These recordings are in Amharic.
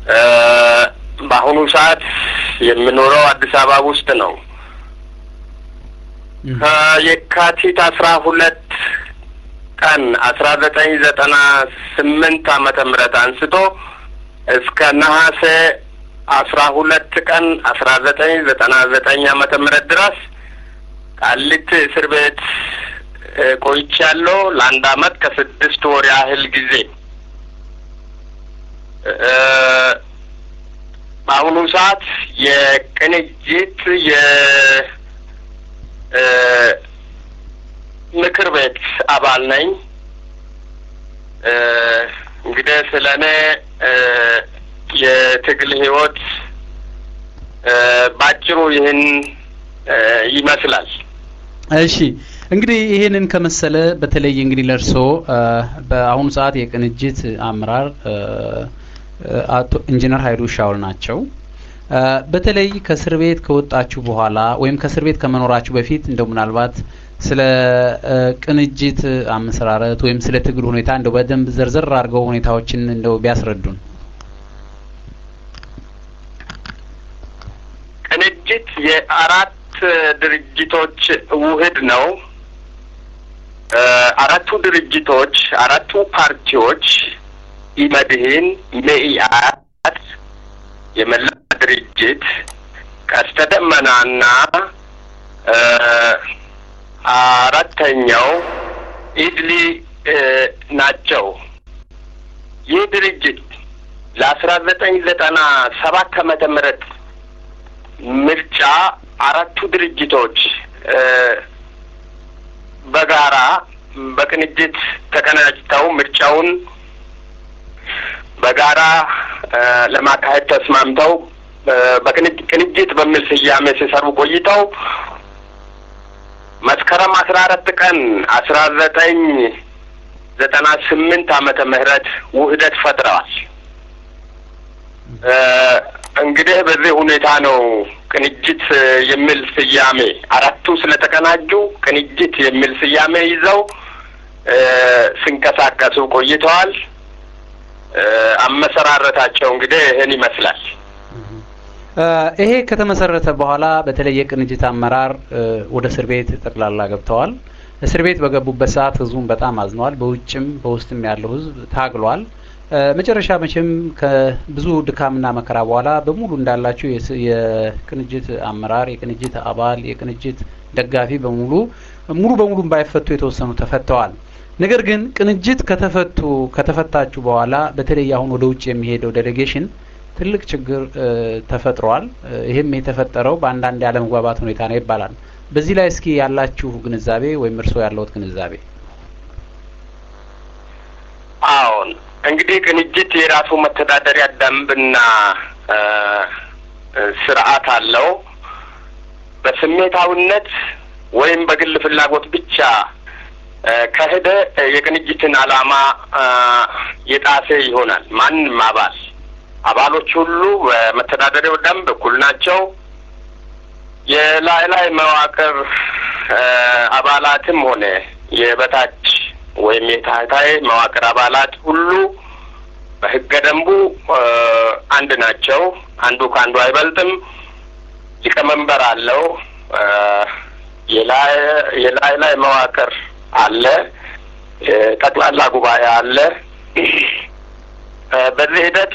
በአሁኑ ሰዓት የምኖረው አዲስ አበባ ውስጥ ነው። ከየካቲት አስራ ሁለት ቀን አስራ ዘጠኝ ዘጠና ስምንት ዓመተ ምህረት አንስቶ እስከ ነሐሴ አስራ ሁለት ቀን አስራ ዘጠኝ ዘጠና ዘጠኝ ዓመተ ምህረት ድረስ ቃሊቲ እስር ቤት ቆይቻለሁ። ለአንድ አመት ከስድስት ወር ያህል ጊዜ በአሁኑ ሰዓት የቅንጅት የምክር ቤት አባል ነኝ። እንግዲህ ስለ እኔ የትግል ህይወት ባጭሩ ይህን ይመስላል። እሺ እንግዲህ ይሄንን ከመሰለ በተለይ እንግዲህ ለእርሶ በአሁኑ ሰዓት የቅንጅት አመራር አቶ ኢንጂነር ሀይሉ ሻውል ናቸው። በተለይ ከእስር ቤት ከወጣችሁ በኋላ ወይም ከእስር ቤት ከመኖራችሁ በፊት እንደው ምናልባት ስለ ቅንጅት አመሰራረት ወይም ስለ ትግል ሁኔታ እንደው በደንብ ዘርዘር አድርገው ሁኔታዎችን እንደው ቢያስረዱን። ቅንጅት የአራት ድርጅቶች ውህድ ነው። አራቱ ድርጅቶች አራቱ ፓርቲዎች ኢመድህን፣ መኢአድ፣ የመላ ድርጅት፣ ቀስተ ደመናና አራተኛው ኢድሊ ናቸው። ይህ ድርጅት ለአስራ ዘጠኝ ዘጠና ሰባት ዓመተ ምህረት ምርጫ አራቱ ድርጅቶች በጋራ በቅንጅት ተቀናጅተው ምርጫውን በጋራ ለማካሄድ ተስማምተው በቅንጅት በሚል ስያሜ ሲሰሩ ቆይተው መስከረም አስራ አራት ቀን አስራ ዘጠኝ ዘጠና ስምንት ዓመተ ምህረት ውህደት ፈጥረዋል። እንግዲህ በዚህ ሁኔታ ነው ቅንጅት የሚል ስያሜ አራቱ ስለተቀናጁ ቅንጅት የሚል ስያሜ ይዘው ሲንቀሳቀሱ ቆይተዋል። አመሰራረታቸው እንግዲህ ይህን ይመስላል። ይሄ ከተመሰረተ በኋላ በተለይ የቅንጅት አመራር ወደ እስር ቤት ጠቅላላ ገብተዋል። እስር ቤት በገቡበት ሰዓት ህዝቡን በጣም አዝነዋል። በውጭም በውስጥም ያለው ህዝብ ታግሏል። መጨረሻ መቼም ከብዙ ድካምና መከራ በኋላ በሙሉ እንዳላችሁ የቅንጅት አመራር፣ የቅንጅት አባል፣ የቅንጅት ደጋፊ በሙሉ ሙሉ በሙሉ ባይፈቱ የተወሰኑ ተፈተዋል። ነገር ግን ቅንጅት ከተፈቱ ከተፈታችሁ በኋላ በተለይ አሁን ወደ ውጭ የሚሄደው ዴሌጌሽን ትልቅ ችግር ተፈጥሯል። ይህም የተፈጠረው በአንዳንድ ያለመግባባት ሁኔታ ነው ይባላል። በዚህ ላይ እስኪ ያላችሁ ግንዛቤ ወይም እርስዎ ያለውት ግንዛቤ? አዎን እንግዲህ ቅንጅት የራሱ መተዳደሪያ ደንብና ስርዓት አለው። በስሜታዊነት ወይም በግል ፍላጎት ብቻ ከሄደ የቅንጅትን ዓላማ የጣሰ ይሆናል። ማንም አባል አባሎች ሁሉ በመተዳደሪያው ደንብ እኩል ናቸው። የላይ ላይ መዋቅር አባላትም ሆነ የበታች ወይም የታህታይ መዋቅር አባላት ሁሉ በሕገ ደንቡ አንድ ናቸው። አንዱ ከአንዱ አይበልጥም። ሊቀመንበር አለው። የላይ የላይ ላይ መዋቅር አለ። ጠቅላላ ጉባኤ አለ። በዚህ ሂደት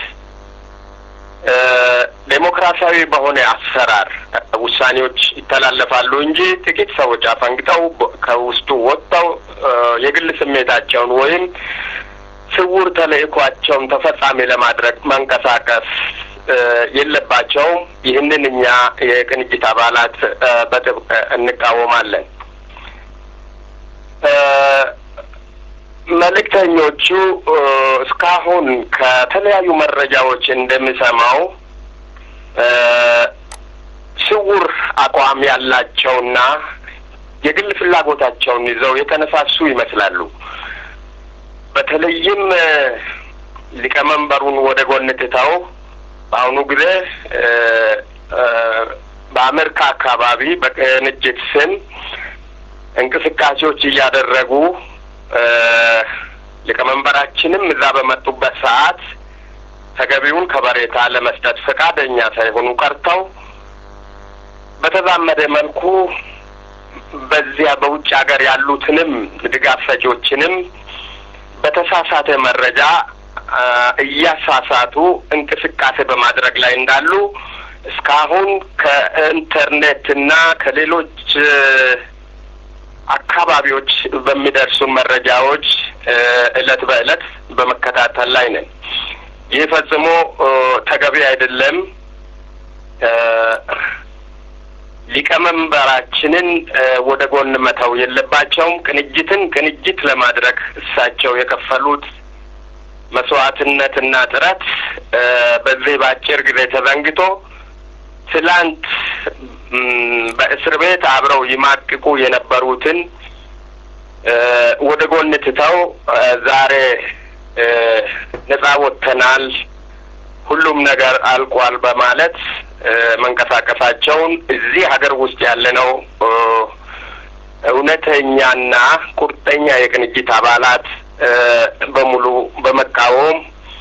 ዴሞክራሲያዊ በሆነ አሰራር ውሳኔዎች ይተላለፋሉ እንጂ ጥቂት ሰዎች አፈንግጠው ከውስጡ ወጥተው የግል ስሜታቸውን ወይም ስውር ተልእኳቸውን ተፈጻሚ ለማድረግ መንቀሳቀስ የለባቸውም። ይህንን እኛ የቅንጅት አባላት በጥብቅ እንቃወማለን። መልእክተኞቹ እስካሁን ከተለያዩ መረጃዎች እንደሚሰማው ስውር አቋም ያላቸውና የግል ፍላጎታቸውን ይዘው የተነሳሱ ይመስላሉ። በተለይም ሊቀመንበሩን ወደ ጎን ትተው በአሁኑ ጊዜ በአሜሪካ አካባቢ በቅንጅት ስም እንቅስቃሴዎች እያደረጉ ሊቀመንበራችንም እዛ በመጡበት ሰዓት ተገቢውን ከበሬታ ለመስጠት ፈቃደኛ ሳይሆኑ ቀርተው በተዛመደ መልኩ በዚያ በውጭ ሀገር ያሉትንም ድጋፍ ሰጪዎችንም በተሳሳተ መረጃ እያሳሳቱ እንቅስቃሴ በማድረግ ላይ እንዳሉ እስካሁን ከኢንተርኔትና ከሌሎች አካባቢዎች በሚደርሱ መረጃዎች እለት በእለት በመከታተል ላይ ነን። ይህ ፈጽሞ ተገቢ አይደለም። ሊቀመንበራችንን ወደ ጎን መተው የለባቸውም። ቅንጅትን ቅንጅት ለማድረግ እሳቸው የከፈሉት መስዋዕትነትና ጥረት በዚህ በአጭር ጊዜ ተዘንግቶ ትላንት በእስር ቤት አብረው ይማቅቁ የነበሩትን ወደ ጎን ትተው ዛሬ ነጻ ወጥተናል፣ ሁሉም ነገር አልቋል በማለት መንቀሳቀሳቸውን እዚህ ሀገር ውስጥ ያለነው እውነተኛና ቁርጠኛ የቅንጅት አባላት በሙሉ በመቃወም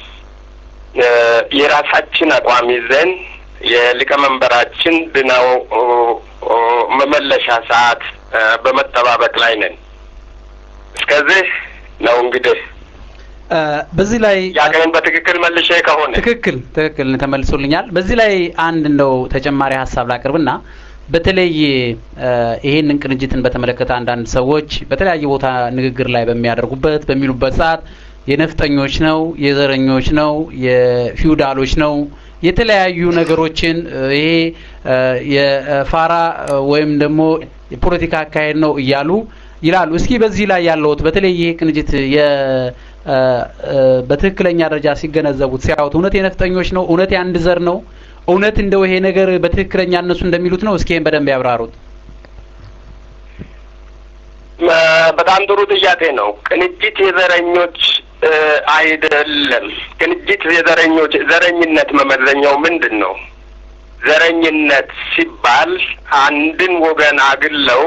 የራሳችን አቋም ይዘን የሊቀመንበራችን ድነው መመለሻ ሰዓት በመጠባበቅ ላይ ነን። እስከዚህ ነው እንግዲህ በዚህ ላይ ያገኝ በትክክል መልሼ ከሆነ ትክክል ትክክል ተመልሶልኛል። በዚህ ላይ አንድ እንደው ተጨማሪ ሀሳብ ላቅርብና በተለይ ይሄንን ቅንጅትን በተመለከተ አንዳንድ ሰዎች በተለያየ ቦታ ንግግር ላይ በሚያደርጉበት በሚሉበት ሰዓት የነፍጠኞች ነው፣ የዘረኞች ነው፣ የፊውዳሎች ነው የተለያዩ ነገሮችን ይሄ የፋራ ወይም ደግሞ የፖለቲካ አካሄድ ነው እያሉ ይላሉ። እስኪ በዚህ ላይ ያለውት በተለይ ይሄ ቅንጅት በትክክለኛ ደረጃ ሲገነዘቡት ሲያዩት እውነት የነፍጠኞች ነው? እውነት የአንድ ዘር ነው? እውነት እንደው ይሄ ነገር በትክክለኛ እነሱ እንደሚሉት ነው? እስኪ ይሄን በደንብ ያብራሩት። በጣም ጥሩ ጥያቄ ነው። ቅንጅት የዘረኞች አይደለም። ቅንጅት የዘረኞች ዘረኝነት መመዘኛው ምንድን ነው? ዘረኝነት ሲባል አንድን ወገን አግለው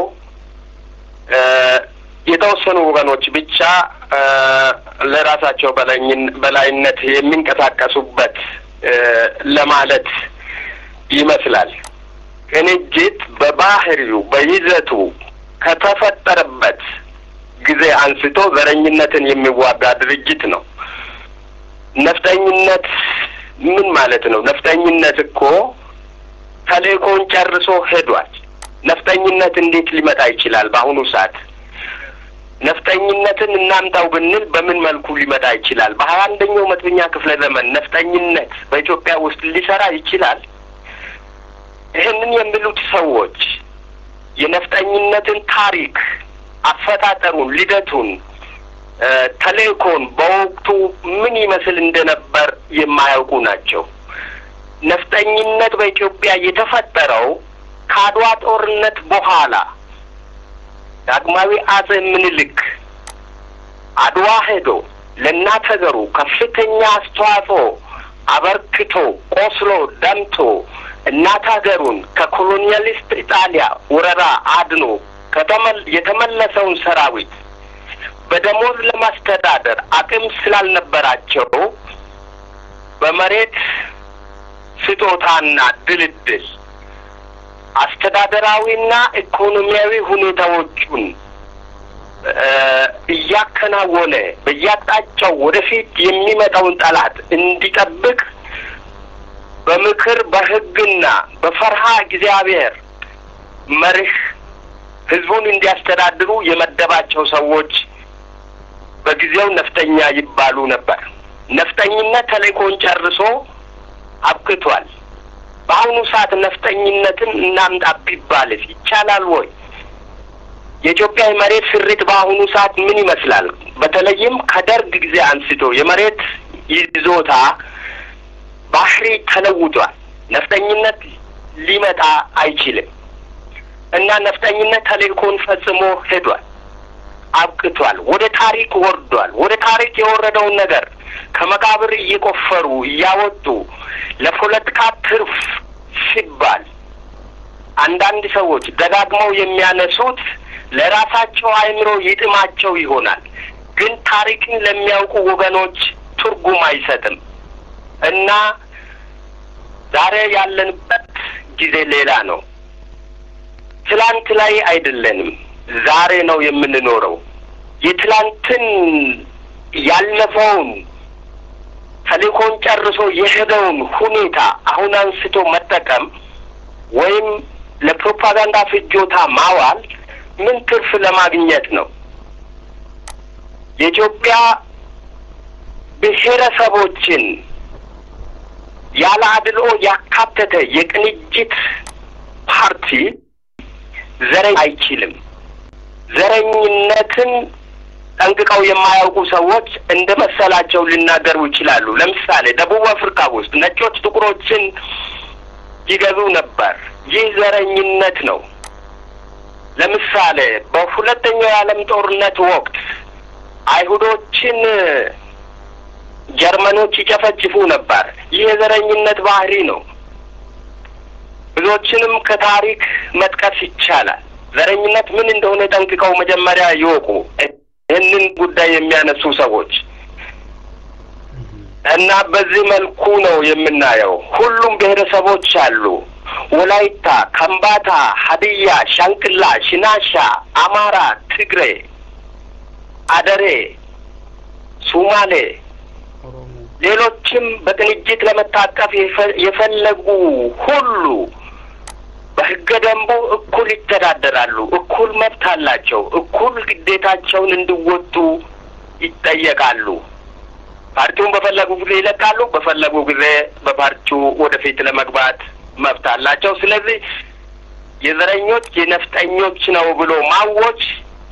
የተወሰኑ ወገኖች ብቻ ለራሳቸው በላይነት የሚንቀሳቀሱበት ለማለት ይመስላል። ቅንጅት በባህሪው በይዘቱ ከተፈጠረበት ጊዜ አንስቶ ዘረኝነትን የሚዋጋ ድርጅት ነው። ነፍጠኝነት ምን ማለት ነው? ነፍጠኝነት እኮ ተልእኮውን ጨርሶ ሄዷል። ነፍጠኝነት እንዴት ሊመጣ ይችላል? በአሁኑ ሰዓት ነፍጠኝነትን እናምጣው ብንል በምን መልኩ ሊመጣ ይችላል? በሀያ አንደኛው መቶኛ ክፍለ ዘመን ነፍጠኝነት በኢትዮጵያ ውስጥ ሊሰራ ይችላል? ይህንን የሚሉት ሰዎች የነፍጠኝነትን ታሪክ አፈጣጠሩን፣ ልደቱን፣ ተልእኮን በወቅቱ ምን ይመስል እንደነበር የማያውቁ ናቸው። ነፍጠኝነት በኢትዮጵያ የተፈጠረው ከአድዋ ጦርነት በኋላ ዳግማዊ አጼ ምኒልክ አድዋ ሄዶ ለእናት ሀገሩ ከፍተኛ አስተዋጽኦ አበርክቶ ቆስሎ ደምቶ እናት ሀገሩን ከኮሎኒያሊስት ኢጣሊያ ወረራ አድኖ የተመለሰውን ሰራዊት በደሞዝ ለማስተዳደር አቅም ስላልነበራቸው በመሬት ስጦታና ድልድል አስተዳደራዊና ኢኮኖሚያዊ ሁኔታዎቹን እያከናወነ በያጣቸው ወደፊት የሚመጣውን ጠላት እንዲጠብቅ በምክር በሕግና በፈርሃ እግዚአብሔር መርህ ህዝቡን እንዲያስተዳድሩ የመደባቸው ሰዎች በጊዜው ነፍጠኛ ይባሉ ነበር። ነፍጠኝነት ተልእኮን ጨርሶ አብቅቷል። በአሁኑ ሰዓት ነፍጠኝነትን እናምጣ ቢባልስ ይቻላል ወይ? የኢትዮጵያ የመሬት ስሪት በአሁኑ ሰዓት ምን ይመስላል? በተለይም ከደርግ ጊዜ አንስቶ የመሬት ይዞታ ባህሪ ተለውጧል። ነፍጠኝነት ሊመጣ አይችልም እና ነፍጠኝነት ተልእኮን ፈጽሞ ሄዷል፣ አብቅቷል፣ ወደ ታሪክ ወርዷል። ወደ ታሪክ የወረደውን ነገር ከመቃብር እየቆፈሩ እያወጡ ለፖለቲካ ትርፍ ሲባል አንዳንድ ሰዎች ደጋግመው የሚያነሱት ለራሳቸው አእምሮ ይጥማቸው ይሆናል፣ ግን ታሪክን ለሚያውቁ ወገኖች ትርጉም አይሰጥም። እና ዛሬ ያለንበት ጊዜ ሌላ ነው። ትላንት ላይ አይደለንም፣ ዛሬ ነው የምንኖረው። የትላንትን ያለፈውን ተልእኮን ጨርሶ የሄደውን ሁኔታ አሁን አንስቶ መጠቀም ወይም ለፕሮፓጋንዳ ፍጆታ ማዋል ምን ትርፍ ለማግኘት ነው? የኢትዮጵያ ብሔረሰቦችን ያለ አድልኦ ያካተተ የቅንጅት ፓርቲ ዘረኝ አይችልም። ዘረኝነትን ጠንቅቀው የማያውቁ ሰዎች እንደ መሰላቸው ሊናገሩ ይችላሉ። ለምሳሌ ደቡብ አፍሪካ ውስጥ ነጮች ጥቁሮችን ይገዙ ነበር። ይህ ዘረኝነት ነው። ለምሳሌ በሁለተኛው የዓለም ጦርነት ወቅት አይሁዶችን ጀርመኖች ይጨፈጭፉ ነበር። ይህ የዘረኝነት ባህሪ ነው። ብዙዎችንም ከታሪክ መጥቀስ ይቻላል። ዘረኝነት ምን እንደሆነ ጠንቅቀው መጀመሪያ ይወቁ። ይህንን ጉዳይ የሚያነሱ ሰዎች እና በዚህ መልኩ ነው የምናየው። ሁሉም ብሔረሰቦች አሉ። ወላይታ፣ ከምባታ፣ ሀዲያ፣ ሻንቅላ፣ ሽናሻ፣ አማራ፣ ትግሬ፣ አደሬ፣ ሱማሌ፣ ሌሎችም በቅንጅት ለመታቀፍ የፈለጉ ሁሉ በሕገ ደንቡ እኩል ይተዳደራሉ። እኩል መብት አላቸው። እኩል ግዴታቸውን እንዲወጡ ይጠየቃሉ። ፓርቲውን በፈለጉ ጊዜ ይለቃሉ። በፈለጉ ጊዜ በፓርቲው ወደፊት ለመግባት መብት አላቸው። ስለዚህ የዘረኞች የነፍጠኞች ነው ብሎ ማወጅ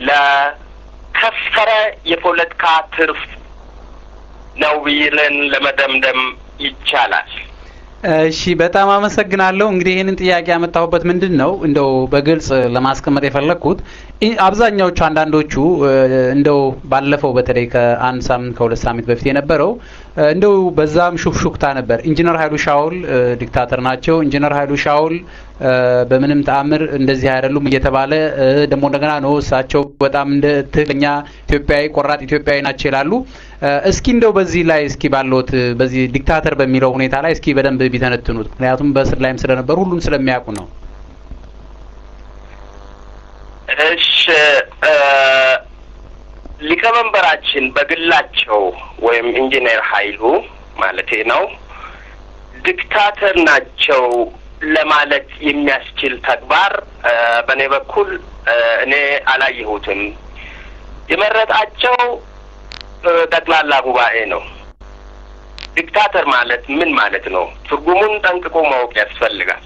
ለከሰረ የፖለቲካ ትርፍ ነው ብለን ለመደምደም ይቻላል። እሺ በጣም አመሰግናለሁ። እንግዲህ ይህንን ጥያቄ ያመጣሁበት ምንድን ነው እንደው በግልጽ ለማስቀመጥ የፈለግኩት አብዛኛዎቹ አንዳንዶቹ እንደው ባለፈው በተለይ ከአንድ ሳምንት ከሁለት ሳምንት በፊት የነበረው እንደው በዛም ሹክሹክታ ነበር። ኢንጂነር ኃይሉ ሻውል ዲክታተር ናቸው፣ ኢንጂነር ኃይሉ ሻውል በምንም ተአምር እንደዚህ አይደሉም እየተባለ ደግሞ እንደገና ነው እሳቸው በጣም እንደ ትክክለኛ ኢትዮጵያዊ ቆራጥ ኢትዮጵያዊ ናቸው ይላሉ። እስኪ እንደው በዚህ ላይ እስኪ ባለዎት በዚህ ዲክታተር በሚለው ሁኔታ ላይ እስኪ በደንብ ቢተነትኑት፣ ምክንያቱም በእስር ላይም ስለነበሩ ሁሉም ስለሚያውቁ ነው። እሺ ሊቀመንበራችን በግላቸው ወይም ኢንጂነር ኃይሉ ማለቴ ነው ዲክታተር ናቸው ለማለት የሚያስችል ተግባር በእኔ በኩል እኔ አላየሁትም። የመረጣቸው ጠቅላላ ጉባኤ ነው። ዲክታተር ማለት ምን ማለት ነው? ትርጉሙን ጠንቅቆ ማወቅ ያስፈልጋል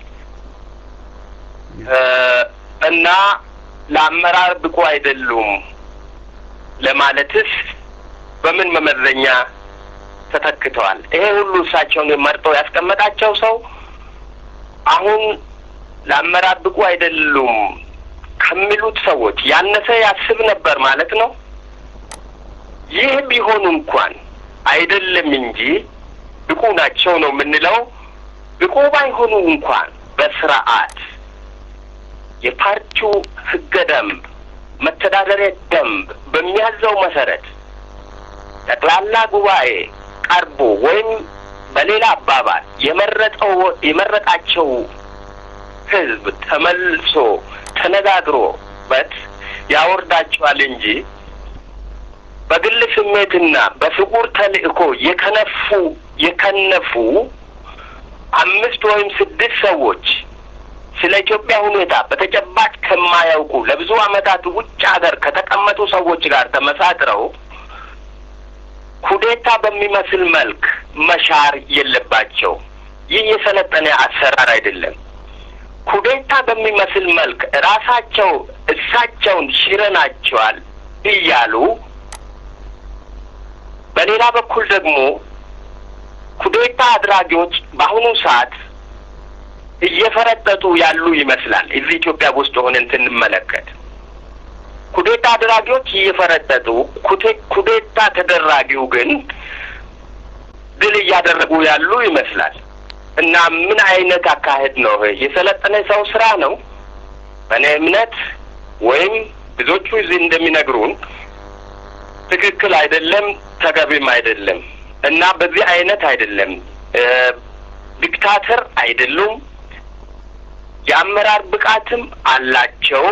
እና ለአመራር ብቁ አይደሉም ለማለትስ በምን መመዘኛ ተተክተዋል? ይሄ ሁሉ እሳቸውን መርጦ ያስቀመጣቸው ሰው አሁን ለአመራር ብቁ አይደሉም ከሚሉት ሰዎች ያነሰ ያስብ ነበር ማለት ነው። ይህ ቢሆኑ እንኳን አይደለም እንጂ ብቁ ናቸው ነው የምንለው። ብቁ ባይሆኑ እንኳን በስርዓት የፓርቲው ህገ ደንብ መተዳደሪያ ደንብ በሚያዘው መሰረት ጠቅላላ ጉባኤ ቀርቦ ወይም በሌላ አባባል የመረጠው የመረጣቸው ህዝብ ተመልሶ ተነጋግሮበት ያወርዳቸዋል እንጂ በግል ስሜትና በፍቁር ተልእኮ የከነፉ የከነፉ አምስት ወይም ስድስት ሰዎች ስለ ኢትዮጵያ ሁኔታ በተጨባጭ ከማያውቁ ለብዙ ዓመታት ውጭ ሀገር ከተቀመጡ ሰዎች ጋር ተመሳጥረው ኩዴታ በሚመስል መልክ መሻር የለባቸው። ይህ የሰለጠነ አሰራር አይደለም። ኩዴታ በሚመስል መልክ ራሳቸው እሳቸውን ሽረናቸዋል እያሉ በሌላ በኩል ደግሞ ኩዴታ አድራጊዎች በአሁኑ ሰዓት እየፈረጠጡ ያሉ ይመስላል። እዚህ ኢትዮጵያ ውስጥ ሆነን ስንመለከት ኩዴታ አድራጊዎች እየፈረጠጡ ኩዴታ ተደራጊው ግን ድል እያደረጉ ያሉ ይመስላል። እና ምን አይነት አካሄድ ነው? የሰለጠነ ሰው ስራ ነው? በእኔ እምነት ወይም ብዙዎቹ እዚህ እንደሚነግሩን ትክክል አይደለም፣ ተገቢም አይደለም። እና በዚህ አይነት አይደለም ዲክታተር አይደሉም። የአመራር ብቃትም አላቸው።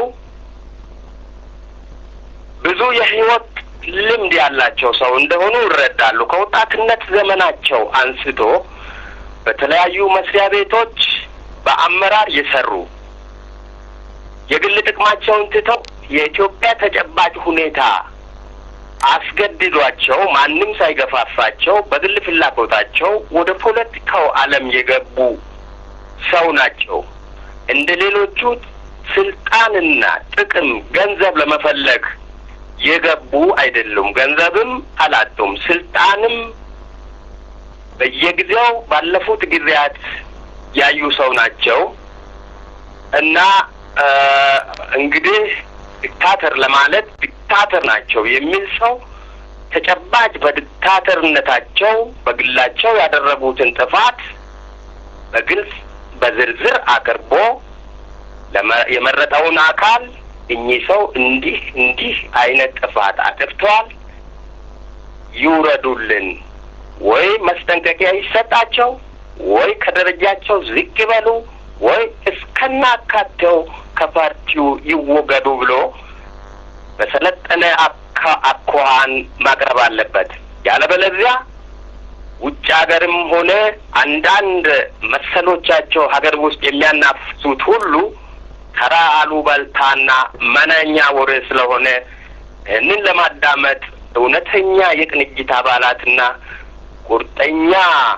ብዙ የህይወት ልምድ ያላቸው ሰው እንደሆኑ ይረዳሉ። ከወጣትነት ዘመናቸው አንስቶ በተለያዩ መስሪያ ቤቶች በአመራር የሰሩ የግል ጥቅማቸውን ትተው የኢትዮጵያ ተጨባጭ ሁኔታ አስገድዷቸው ማንም ሳይገፋፋቸው በግል ፍላጎታቸው ወደ ፖለቲካው ዓለም የገቡ ሰው ናቸው። እንደ ሌሎቹ ስልጣንና ጥቅም፣ ገንዘብ ለመፈለግ የገቡ አይደሉም። ገንዘብም አላጡም። ስልጣንም በየጊዜው ባለፉት ጊዜያት ያዩ ሰው ናቸው እና እንግዲህ ዲክታተር ለማለት ዲክታተር ናቸው የሚል ሰው ተጨባጭ በዲክታተርነታቸው በግላቸው ያደረጉትን ጥፋት በግልጽ በዝርዝር አቅርቦ የመረጠውን አካል እኚህ ሰው እንዲህ እንዲህ አይነት ጥፋት አጥፍተዋል፣ ይውረዱልን፣ ወይ መስጠንቀቂያ ይሰጣቸው፣ ወይ ከደረጃቸው ዝቅ ይበሉ፣ ወይ እስከናካቴው ከፓርቲው ይወገዱ ብሎ በሰለጠነ አኳኋን ማቅረብ አለበት። ያለበለዚያ ውጭ ሀገርም ሆነ አንዳንድ መሰሎቻቸው ሀገር ውስጥ የሚያናፍሱት ሁሉ ተራ አሉባልታና መናኛ ወሬ ስለሆነ ይህንን ለማዳመጥ እውነተኛ የቅንጅት አባላትና ቁርጠኛ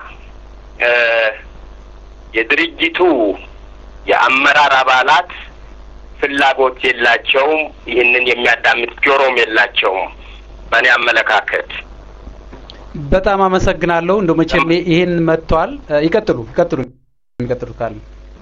የድርጅቱ የአመራር አባላት ፍላጎት የላቸውም። ይህንን የሚያዳምጥ ጆሮም የላቸውም። በእኔ አመለካከት በጣም አመሰግናለሁ። እንደው መቼም ይህን መጥቷል። ይቀጥሉ ይቀጥሉ የሚቀጥሉ ካለ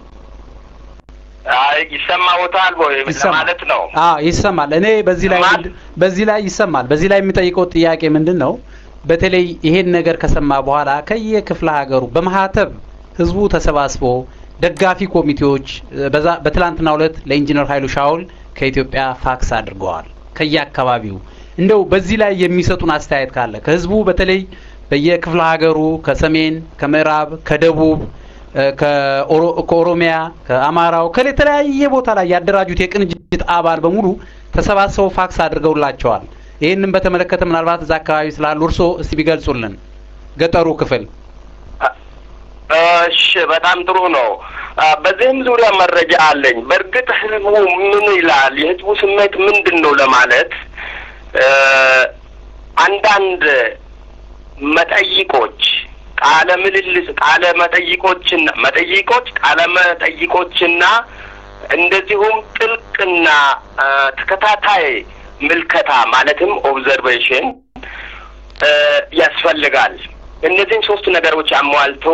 ይሰማዎታል ወይ ለማለት ነው? አዎ ይሰማል። እኔ በዚህ ላይ በዚህ ላይ ይሰማል። በዚህ ላይ የሚጠይቀው ጥያቄ ምንድን ነው? በተለይ ይሄን ነገር ከሰማ በኋላ ከየክፍለ ሀገሩ በማህተብ ህዝቡ ተሰባስቦ ደጋፊ ኮሚቴዎች በትላንትናው ዕለት ለኢንጂነር ኃይሉ ሻውል ከኢትዮጵያ ፋክስ አድርገዋል። ከየአካባቢው እንደው በዚህ ላይ የሚሰጡን አስተያየት ካለ ከህዝቡ በተለይ በየክፍለ ሀገሩ ከሰሜን፣ ከምዕራብ፣ ከደቡብ፣ ከኦሮሚያ፣ ከአማራው ከተለያየ ቦታ ላይ ያደራጁት የቅንጅት አባል በሙሉ ተሰባስበው ፋክስ አድርገውላቸዋል። ይህንን በተመለከተ ምናልባት እዛ አካባቢ ስላሉ እርስዎ እስቲ ቢገልጹልን ገጠሩ ክፍል እሺ በጣም ጥሩ ነው። በዚህም ዙሪያ መረጃ አለኝ። በእርግጥ ህዝቡ ምን ይላል፣ የህዝቡ ስሜት ምንድን ነው ለማለት አንዳንድ መጠይቆች ቃለ ምልልስ ቃለ መጠይቆችና መጠይቆች ቃለ መጠይቆችና እንደዚሁም ጥልቅና ተከታታይ ምልከታ ማለትም ኦብዘርቬሽን ያስፈልጋል። እነዚህን ሶስት ነገሮች አሟልቶ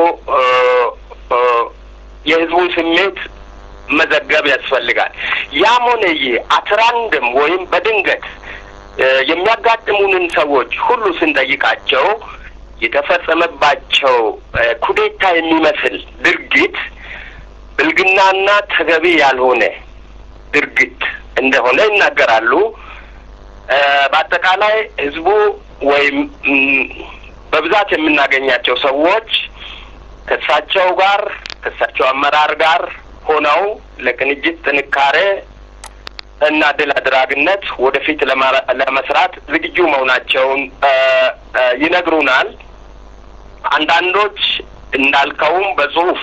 የህዝቡን ስሜት መዘገብ ያስፈልጋል። ያም ሆነ ይህ አትራንድም ወይም በድንገት የሚያጋጥሙንን ሰዎች ሁሉ ስንጠይቃቸው የተፈጸመባቸው ኩዴታ የሚመስል ድርጊት ብልግናና ተገቢ ያልሆነ ድርጊት እንደሆነ ይናገራሉ። በአጠቃላይ ህዝቡ ወይም በብዛት የምናገኛቸው ሰዎች ከእሳቸው ጋር ከእሳቸው አመራር ጋር ሆነው ለቅንጅት ጥንካሬ እና ድል አድራጊነት ወደፊት ለመስራት ዝግጁ መሆናቸውን ይነግሩናል። አንዳንዶች እንዳልከውም በጽሁፍ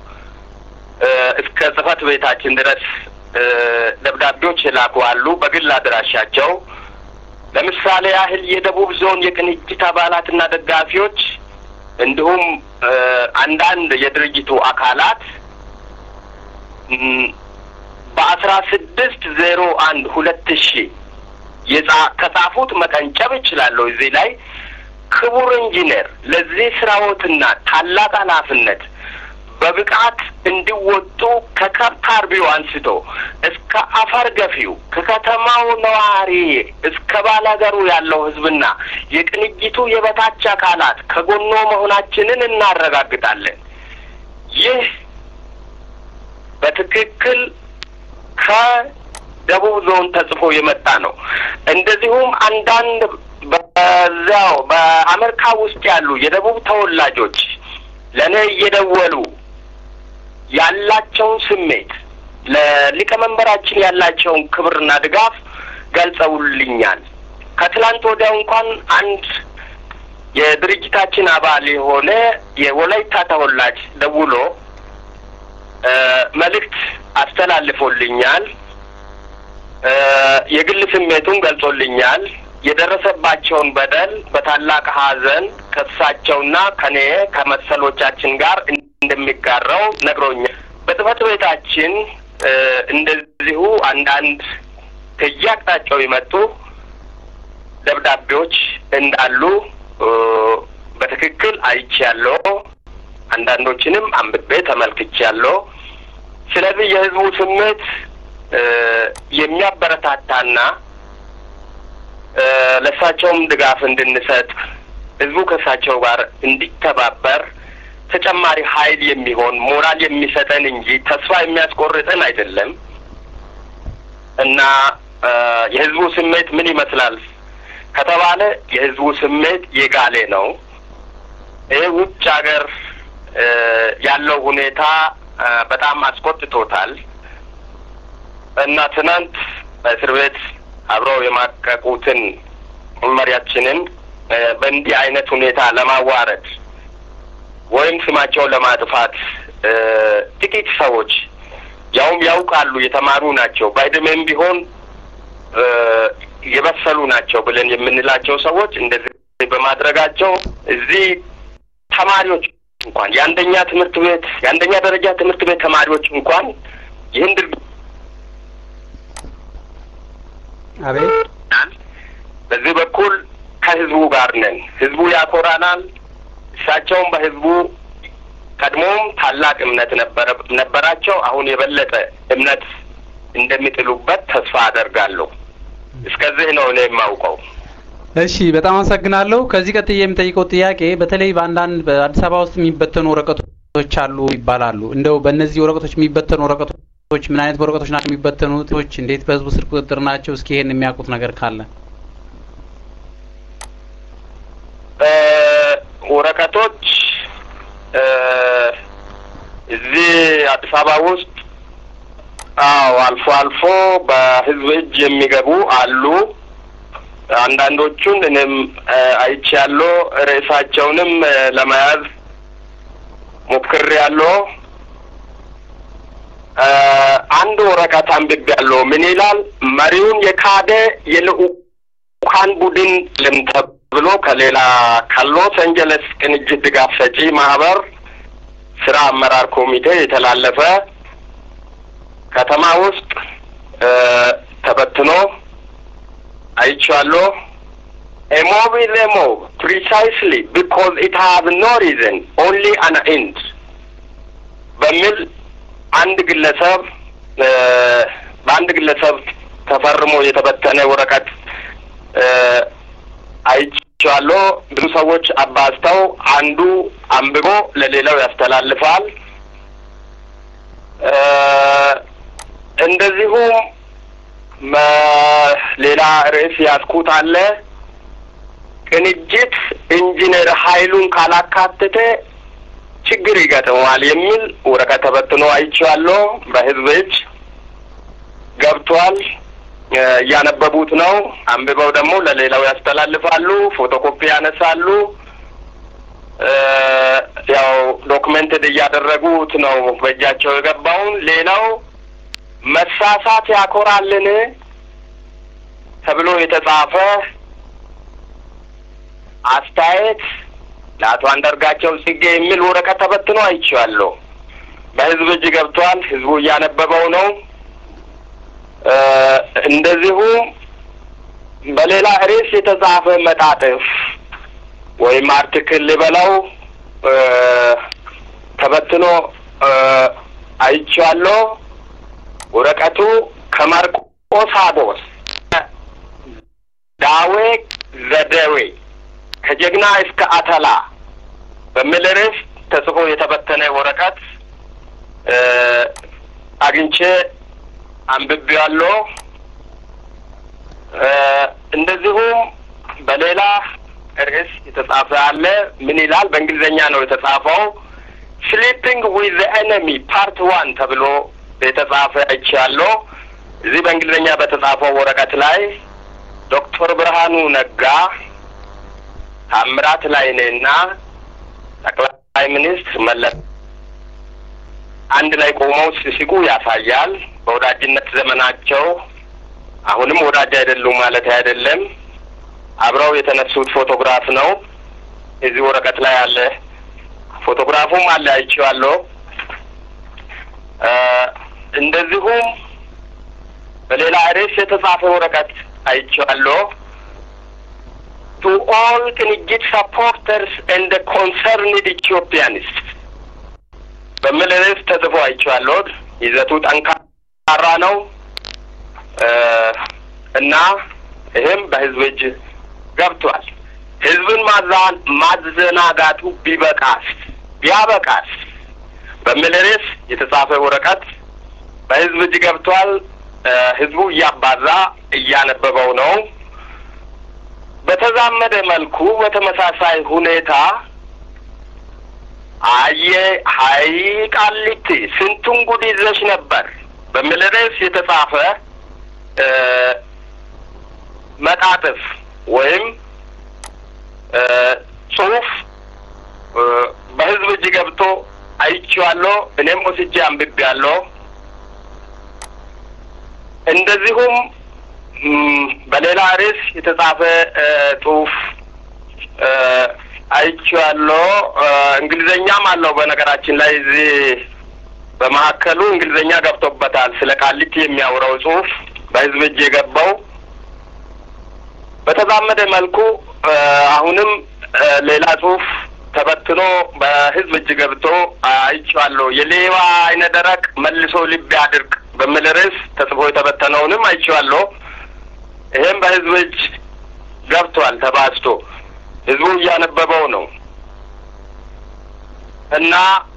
እስከ ጽህፈት ቤታችን ድረስ ደብዳቤዎች የላኩ አሉ። በግል አድራሻቸው ለምሳሌ ያህል የደቡብ ዞን የቅንጅት አባላትና ደጋፊዎች እንዲሁም አንዳንድ የድርጅቱ አካላት በአስራ ስድስት ዜሮ አንድ ሁለት ሺ ከጻፉት መቀንጨብ እችላለሁ። እዚህ ላይ ክቡር ኢንጂነር ለዚህ ስራዎትና ታላቅ ኃላፊነት በብቃት እንዲወጡ ከከብት አርቢው አንስቶ እስከ አፈር ገፊው ከከተማው ነዋሪ እስከ ባላገሩ ያለው ህዝብና የቅንጅቱ የበታች አካላት ከጎኖ መሆናችንን እናረጋግጣለን። ይህ በትክክል ከደቡብ ዞን ተጽፎ የመጣ ነው። እንደዚሁም አንዳንድ በዚያው በአሜሪካ ውስጥ ያሉ የደቡብ ተወላጆች ለእኔ እየደወሉ ያላቸውን ስሜት ለሊቀመንበራችን ያላቸውን ክብርና ድጋፍ ገልጸውልኛል። ከትላንት ወዲያው እንኳን አንድ የድርጅታችን አባል የሆነ የወላይታ ተወላጅ ደውሎ መልእክት አስተላልፎልኛል። የግል ስሜቱን ገልጾልኛል። የደረሰባቸውን በደል በታላቅ ሐዘን ከእሳቸውና ከኔ ከመሰሎቻችን ጋር እንደሚጋራው ነግሮኛል። በጽህፈት ቤታችን እንደዚሁ አንዳንድ ከየአቅጣጫው የመጡ ደብዳቤዎች እንዳሉ በትክክል አይቻለሁ። አንዳንዶችንም አንብቤ ተመልክቻለሁ። ስለዚህ የህዝቡ ስሜት የሚያበረታታና ለእሳቸውም ድጋፍ እንድንሰጥ ህዝቡ ከእሳቸው ጋር እንዲተባበር ተጨማሪ ኃይል የሚሆን ሞራል የሚሰጠን እንጂ ተስፋ የሚያስቆርጠን አይደለም እና የህዝቡ ስሜት ምን ይመስላል ከተባለ የህዝቡ ስሜት የጋሌ ነው። ይህ ውጭ ሀገር ያለው ሁኔታ በጣም አስቆጥቶታል እና ትናንት በእስር ቤት አብረው የማቀቁትን መሪያችንን በእንዲህ አይነት ሁኔታ ለማዋረድ ወይም ስማቸውን ለማጥፋት ጥቂት ሰዎች ያውም ያውቃሉ፣ የተማሩ ናቸው፣ በዕድሜም ቢሆን የበሰሉ ናቸው ብለን የምንላቸው ሰዎች እንደዚህ በማድረጋቸው እዚህ ተማሪዎች እንኳን የአንደኛ ትምህርት ቤት የአንደኛ ደረጃ ትምህርት ቤት ተማሪዎች እንኳን ይህን ድርጊት አቤት በዚህ በኩል ከህዝቡ ጋር ነን። ህዝቡ ያኮራናል። እሳቸውም በህዝቡ ቀድሞም ታላቅ እምነት ነበረ ነበራቸው። አሁን የበለጠ እምነት እንደሚጥሉበት ተስፋ አደርጋለሁ። እስከዚህ ነው እኔ የማውቀው። እሺ፣ በጣም አመሰግናለሁ። ከዚህ ቀጥዬ የምጠይቀው ጥያቄ በተለይ በአንዳንድ በአዲስ አበባ ውስጥ የሚበተኑ ወረቀቶች አሉ ይባላሉ። እንደው በእነዚህ ወረቀቶች የሚበተኑ ወረቀቶች ምን አይነት ወረቀቶች ናቸው የሚበተኑት? እንዴት በህዝቡ ስር ቁጥጥር ናቸው? እስኪ ይሄን የሚያውቁት ነገር ካለ ወረቀቶች እዚህ አዲስ አበባ ውስጥ አዎ፣ አልፎ አልፎ በህዝብ እጅ የሚገቡ አሉ። አንዳንዶቹን እኔም አይቻለሁ። ርዕሳቸውንም ለመያዝ ሞክሬያለሁ። አንድ ወረቀት አንብቤያለሁ። ምን ይላል? መሪውን የካደ የልዑካን ቡድን ልምተ ብሎ ከሌላ ከሎስ አንጀለስ ቅንጅት ድጋፍ ሰጪ ማህበር ስራ አመራር ኮሚቴ የተላለፈ ከተማ ውስጥ ተበትኖ አይቼዋለሁ። A mob is a mob precisely because it has no reason only an end በሚል አንድ ግለሰብ በአንድ ግለሰብ ተፈርሞ የተበተነ ወረቀት አይቼዋለሁ። ብዙ ሰዎች አባዝተው አንዱ አንብቦ ለሌላው ያስተላልፋል። እንደዚሁም ሌላ ርዕስ ያስኩት አለ። ቅንጅት ኢንጂነር ኃይሉን ካላካተተ ችግር ይገጥመዋል የሚል ወረቀት ተበትኖ አይቼዋለሁ። በህዝብ እጅ ገብቷል። እያነበቡት ነው። አንብበው ደግሞ ለሌላው ያስተላልፋሉ፣ ፎቶኮፒ ያነሳሉ። ያው ዶክመንትድ እያደረጉት ነው በእጃቸው የገባውን። ሌላው መሳሳት ያኮራልን ተብሎ የተጻፈ አስተያየት ለአቶ አንዳርጋቸው ጽጌ የሚል ወረቀት ተበትኖ አይቼዋለሁ። በህዝብ እጅ ገብቷል። ህዝቡ እያነበበው ነው። እንደዚሁም በሌላ ርዕስ የተጻፈ መጣጥፍ ወይም አርቲክል ልበለው ተበትኖ አይቼዋለሁ። ወረቀቱ ከማርቆስ አቦስ ዳዌ ዘደዌ ከጀግና እስከ አተላ በሚል ርዕስ ተጽፎ የተበተነ ወረቀት አግኝቼ አንብቤዋለሁ። እንደዚሁም በሌላ ርዕስ የተጻፈ አለ። ምን ይላል? በእንግሊዝኛ ነው የተጻፈው። ስሊፒንግ ዊዝ ኤነሚ ፓርት ዋን ተብሎ የተጻፈ አይቻለሁ። እዚህ በእንግሊዝኛ በተጻፈው ወረቀት ላይ ዶክተር ብርሃኑ ነጋ፣ ታምራት ላይኔና ጠቅላይ ሚኒስትር መለስ አንድ ላይ ቆመው ሲስቁ ያሳያል። በወዳጅነት ዘመናቸው አሁንም ወዳጅ አይደሉም ማለት አይደለም። አብረው የተነሱት ፎቶግራፍ ነው። እዚህ ወረቀት ላይ አለ። ፎቶግራፉም አለ አይቼዋለሁ። እንደዚሁም በሌላ ርዕስ የተጻፈ ወረቀት አይቼዋለሁ። ቱ ኦል ቅንጅት ሰፖርተርስ ኤንድ ኮንሰርንድ ኢትዮጵያንስ በሚል ርዕስ ተጽፎ አይቼዋለሁ። ይዘቱ ጠንካራ ነው እና ይህም በህዝብ እጅ ገብቷል። ህዝብን ማዛን ማዘናጋቱ ቢበቃስ ቢያበቃስ በሚል ርዕስ የተጻፈ ወረቀት በህዝብ እጅ ገብቷል። ህዝቡ እያባዛ እያነበበው ነው። በተዛመደ መልኩ በተመሳሳይ ሁኔታ አየ ሀይ ቃሊቲ ስንቱን ጉድ ይዘሽ ነበር በሚል ርዕስ የተጻፈ መጣጥፍ ወይም ጽሁፍ በህዝብ እጅ ገብቶ አይቼዋለሁ። እኔም ወስጄ አንብቤያለሁ። እንደዚሁም በሌላ ርዕስ የተጻፈ ጽሁፍ አይቼዋለሁ። እንግሊዘኛም አለው። በነገራችን ላይ እዚህ በመካከሉ እንግሊዘኛ ገብቶበታል። ስለ ቃሊቲ የሚያወራው ጽሁፍ በህዝብ እጅ የገባው በተዛመደ መልኩ አሁንም ሌላ ጽሁፍ ተበትኖ በህዝብ እጅ ገብቶ አይቼዋለሁ። የሌባ አይነ ደረቅ መልሶ ልብ ያድርቅ በሚል ርዕስ ተጽፎ የተበተነውንም አይቼዋለሁ። ይህም በህዝብ እጅ ገብቷል ተባዝቶ ህዝቡ እያነበበው ነው እና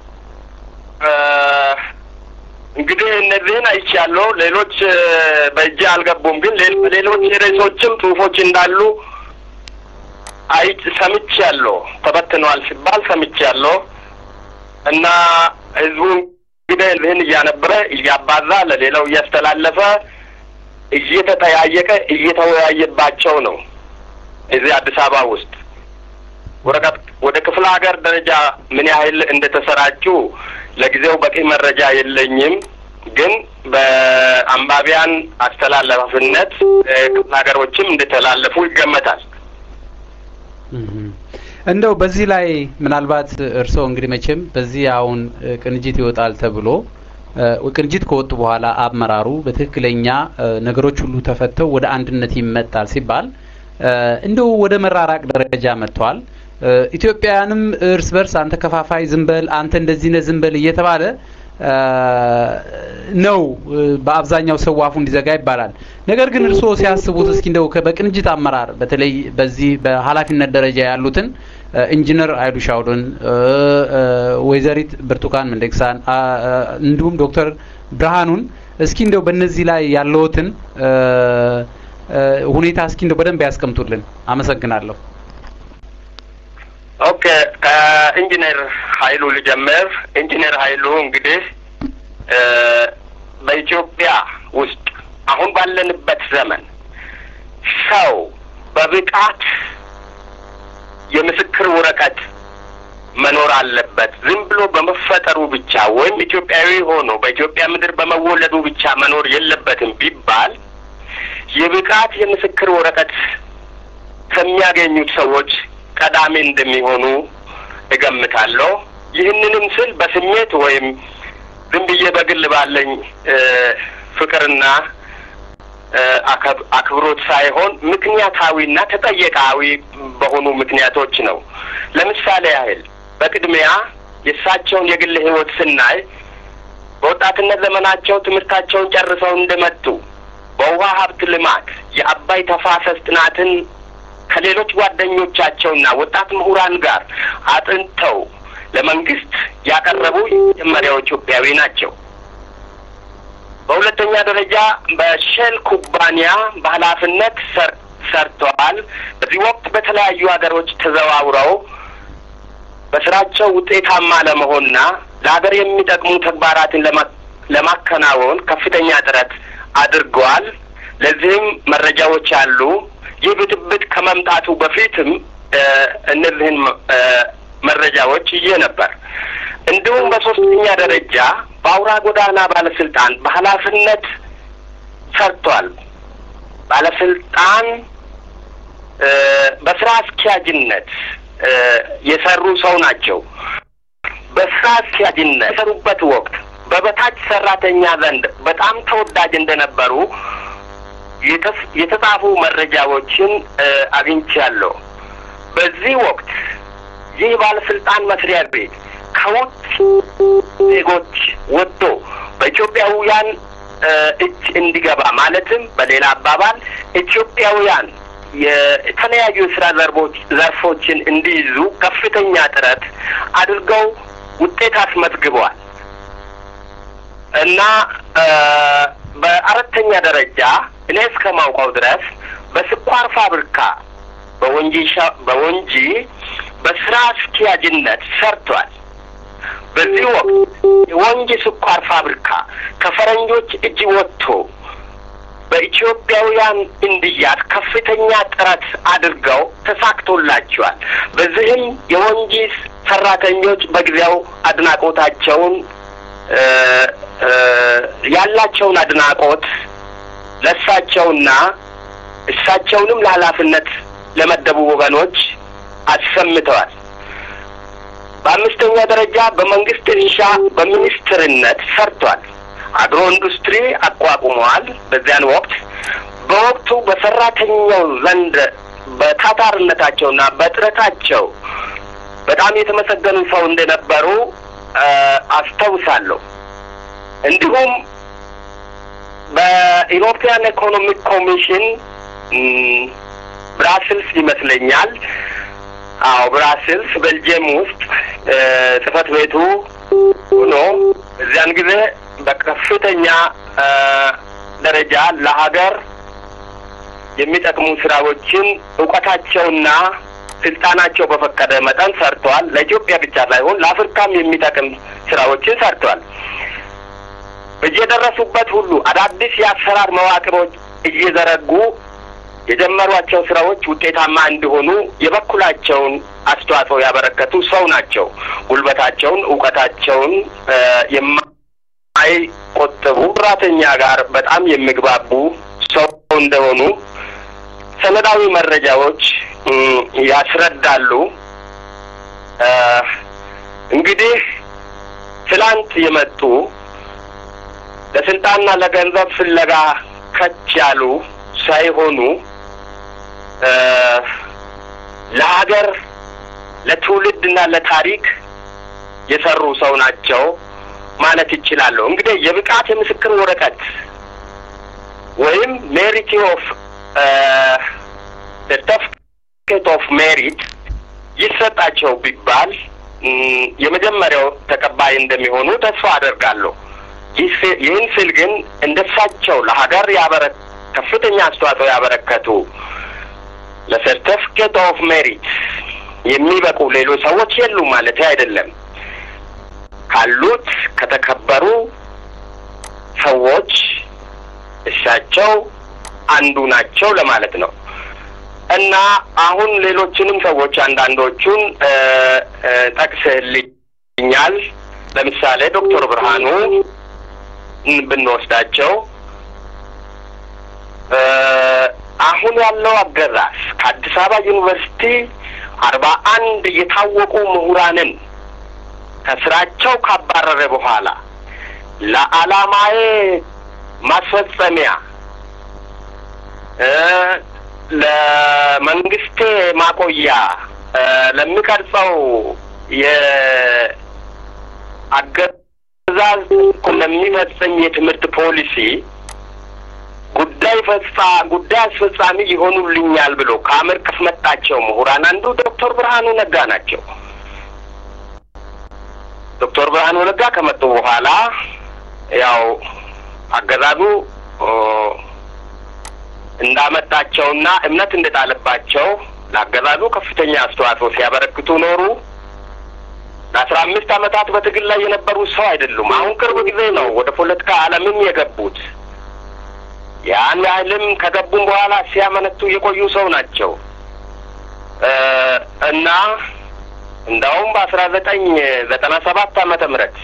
እንግዲህ እነዚህን አይቻለሁ። ሌሎች በእጄ አልገቡም፣ ግን ሌሎች ርዕሶችም ጽሁፎች እንዳሉ አይ ሰምቻለሁ። ተበትነዋል ሲባል ሰምቻለሁ እና ህዝቡ እንግዲህ እዚህን እያነበረ እያባዛ ለሌላው እያስተላለፈ እየተጠያየቀ እየተወያየባቸው ነው። እዚህ አዲስ አበባ ውስጥ ወረቀት ወደ ክፍለ ሀገር ደረጃ ምን ያህል እንደተሰራጩ ለጊዜው በቂ መረጃ የለኝም። ግን በአንባቢያን አስተላለፍነት ክፍለ ሀገሮችም እንደተላለፉ ይገመታል። እንደው በዚህ ላይ ምናልባት እርስዎ እንግዲህ መቼም በዚህ አሁን ቅንጅት ይወጣል ተብሎ ቅንጅት ከወጡ በኋላ አመራሩ በትክክለኛ ነገሮች ሁሉ ተፈተው ወደ አንድነት ይመጣል ሲባል እንደው ወደ መራራቅ ደረጃ መጥተዋል። ኢትዮጵያውያንም እርስ በርስ አንተ ከፋፋይ ዝንበል፣ አንተ እንደዚህ ነህ ዝንበል እየተባለ ነው በአብዛኛው ሰው አፉ እንዲዘጋ ይባላል። ነገር ግን እርስዎ ሲያስቡት እስኪ እንደው በቅንጅት አመራር በተለይ በዚህ በኃላፊነት ደረጃ ያሉትን ኢንጂነር ኃይሉ ሻውልን፣ ወይዘሪት ብርቱካን ሚደቅሳን እንዲሁም ዶክተር ብርሃኑን እስኪ እንደው በእነዚህ ላይ ያለዎትን ሁኔታ እስኪ እንደው በደንብ ያስቀምጡልን። አመሰግናለሁ። ኦኬ ከኢንጂነር ኃይሉ ልጀምር። ኢንጂነር ኃይሉ እንግዲህ በኢትዮጵያ ውስጥ አሁን ባለንበት ዘመን ሰው በብቃት የምስክር ወረቀት መኖር አለበት። ዝም ብሎ በመፈጠሩ ብቻ ወይም ኢትዮጵያዊ ሆኖ በኢትዮጵያ ምድር በመወለዱ ብቻ መኖር የለበትም ቢባል የብቃት የምስክር ወረቀት ከሚያገኙት ሰዎች ቀዳሚ እንደሚሆኑ እገምታለሁ። ይህንንም ስል በስሜት ወይም ዝም ብዬ በግል ባለኝ ፍቅርና አክብሮት ሳይሆን ምክንያታዊና ተጠየቃዊ በሆኑ ምክንያቶች ነው። ለምሳሌ ያህል በቅድሚያ የእሳቸውን የግል ሕይወት ስናይ በወጣትነት ዘመናቸው ትምህርታቸውን ጨርሰው እንደመጡ በውሃ ሀብት ልማት የአባይ ተፋሰስ ጥናትን ከሌሎች ጓደኞቻቸውና ወጣት ምሁራን ጋር አጥንተው ለመንግስት ያቀረቡ የመጀመሪያው ኢትዮጵያዊ ናቸው። በሁለተኛ ደረጃ በሼል ኩባንያ በኃላፊነት ሰርተዋል። በዚህ ወቅት በተለያዩ ሀገሮች ተዘዋውረው በስራቸው ውጤታማ ለመሆንና ለሀገር የሚጠቅሙ ተግባራትን ለማከናወን ከፍተኛ ጥረት አድርገዋል። ለዚህም መረጃዎች አሉ። ይህ ብጥብጥ ከመምጣቱ በፊትም እነዚህን መረጃዎች ይዤ ነበር። እንዲሁም በሶስተኛ ደረጃ በአውራ ጎዳና ባለስልጣን በኃላፊነት ሰርቷል። ባለስልጣን በስራ አስኪያጅነት የሰሩ ሰው ናቸው። በስራ አስኪያጅነት የሰሩበት ወቅት በበታች ሰራተኛ ዘንድ በጣም ተወዳጅ እንደነበሩ የተጻፉ መረጃዎችን አግኝቻለሁ። በዚህ ወቅት ይህ ባለስልጣን መስሪያ ቤት ከውጭ ዜጎች ወጥቶ በኢትዮጵያውያን እጅ እንዲገባ ማለትም በሌላ አባባል ኢትዮጵያውያን የተለያዩ የስራ ዘርቦች ዘርፎችን እንዲይዙ ከፍተኛ ጥረት አድርገው ውጤት አስመዝግበዋል እና በአራተኛ ደረጃ እኔ እስከማውቀው ድረስ በስኳር ፋብሪካ በወንጂ በወንጂ በስራ አስኪያጅነት ሰርቷል። በዚህ ወቅት የወንጂ ስኳር ፋብሪካ ከፈረንጆች እጅ ወጥቶ በኢትዮጵያውያን እንዲያዝ ከፍተኛ ጥረት አድርገው ተሳክቶላቸዋል። በዚህም የወንጂ ሰራተኞች በጊዜው አድናቆታቸውን ያላቸውን አድናቆት ለእሳቸውና እሳቸውንም ለኃላፊነት ለመደቡ ወገኖች አሰምተዋል። በአምስተኛ ደረጃ በመንግስት እርሻ በሚኒስትርነት ሰርቷል። አግሮ ኢንዱስትሪ አቋቁመዋል። በዚያን ወቅት በወቅቱ በሰራተኛው ዘንድ በታታርነታቸውና በጥረታቸው በጣም የተመሰገኑ ሰው እንደነበሩ አስታውሳለሁ። እንዲሁም በኢሮፒያን ኢኮኖሚክ ኮሚሽን ብራስልስ ይመስለኛል። አዎ ብራስልስ ቤልጅየም ውስጥ ጽህፈት ቤቱ ሆኖ እዚያን ጊዜ በከፍተኛ ደረጃ ለሀገር የሚጠቅሙ ስራዎችን እውቀታቸውና ስልጣናቸው በፈቀደ መጠን ሰርተዋል። ለኢትዮጵያ ብቻ ሳይሆን ለአፍሪካም የሚጠቅም ስራዎችን ሰርተዋል። በየደረሱበት ሁሉ አዳዲስ የአሰራር መዋቅሮች እየዘረጉ የጀመሯቸው ስራዎች ውጤታማ እንዲሆኑ የበኩላቸውን አስተዋጽኦ ያበረከቱ ሰው ናቸው። ጉልበታቸውን፣ እውቀታቸውን የማይቆጥቡ ሰራተኛ ጋር በጣም የሚግባቡ ሰው እንደሆኑ ሰነዳዊ መረጃዎች ያስረዳሉ። እንግዲህ ትላንት የመጡ ለስልጣንና ለገንዘብ ፍለጋ ከች ያሉ ሳይሆኑ ለሀገር ለትውልድና ለታሪክ የሰሩ ሰው ናቸው ማለት ይችላለሁ። እንግዲህ የብቃት የምስክር ወረቀት ወይም ሜሪት ኦፍ ሰርተፍኬት ኦፍ ሜሪት ይሰጣቸው ቢባል የመጀመሪያው ተቀባይ እንደሚሆኑ ተስፋ አደርጋለሁ። ይህን ስል ግን እንደሳቸው ለሀገር ያበረ ከፍተኛ አስተዋጽኦ ያበረከቱ ለሰርተፍኬት ኦፍ ሜሪት የሚበቁ ሌሎች ሰዎች የሉም ማለት አይደለም። ካሉት ከተከበሩ ሰዎች እሳቸው አንዱ ናቸው ለማለት ነው እና አሁን ሌሎችንም ሰዎች አንዳንዶቹን ጠቅስልኛል። ለምሳሌ ዶክተር ብርሃኑ ብንወስዳቸው አሁን ያለው አገዛዝ ከአዲስ አበባ ዩኒቨርሲቲ አርባ አንድ የታወቁ ምሁራንን ከስራቸው ካባረረ በኋላ ለዓላማዬ ማስፈጸሚያ ለመንግስቴ ማቆያ ለሚቀርጸው የአገዛዝ ለሚፈጽም የትምህርት ፖሊሲ ጉዳይ ፈጻ ጉዳይ አስፈጻሚ ይሆኑልኛል ብሎ ከአመር ካስመጣቸው ምሁራን አንዱ ዶክተር ብርሃኑ ነጋ ናቸው። ዶክተር ብርሃኑ ነጋ ከመጡ በኋላ ያው አገዛዙ እንዳመጣቸውና እምነት እንደጣለባቸው ለአገዛዙ ከፍተኛ አስተዋጽኦ ሲያበረክቱ ኖሩ። ለአስራ አምስት ዓመታት በትግል ላይ የነበሩ ሰው አይደሉም። አሁን ቅርብ ጊዜ ነው ወደ ፖለቲካ ዓለምም የገቡት። ያን ያህልም ከገቡም በኋላ ሲያመነቱ የቆዩ ሰው ናቸው እና እንዳውም በአስራ ዘጠኝ ዘጠና ሰባት ዓመተ ምህረት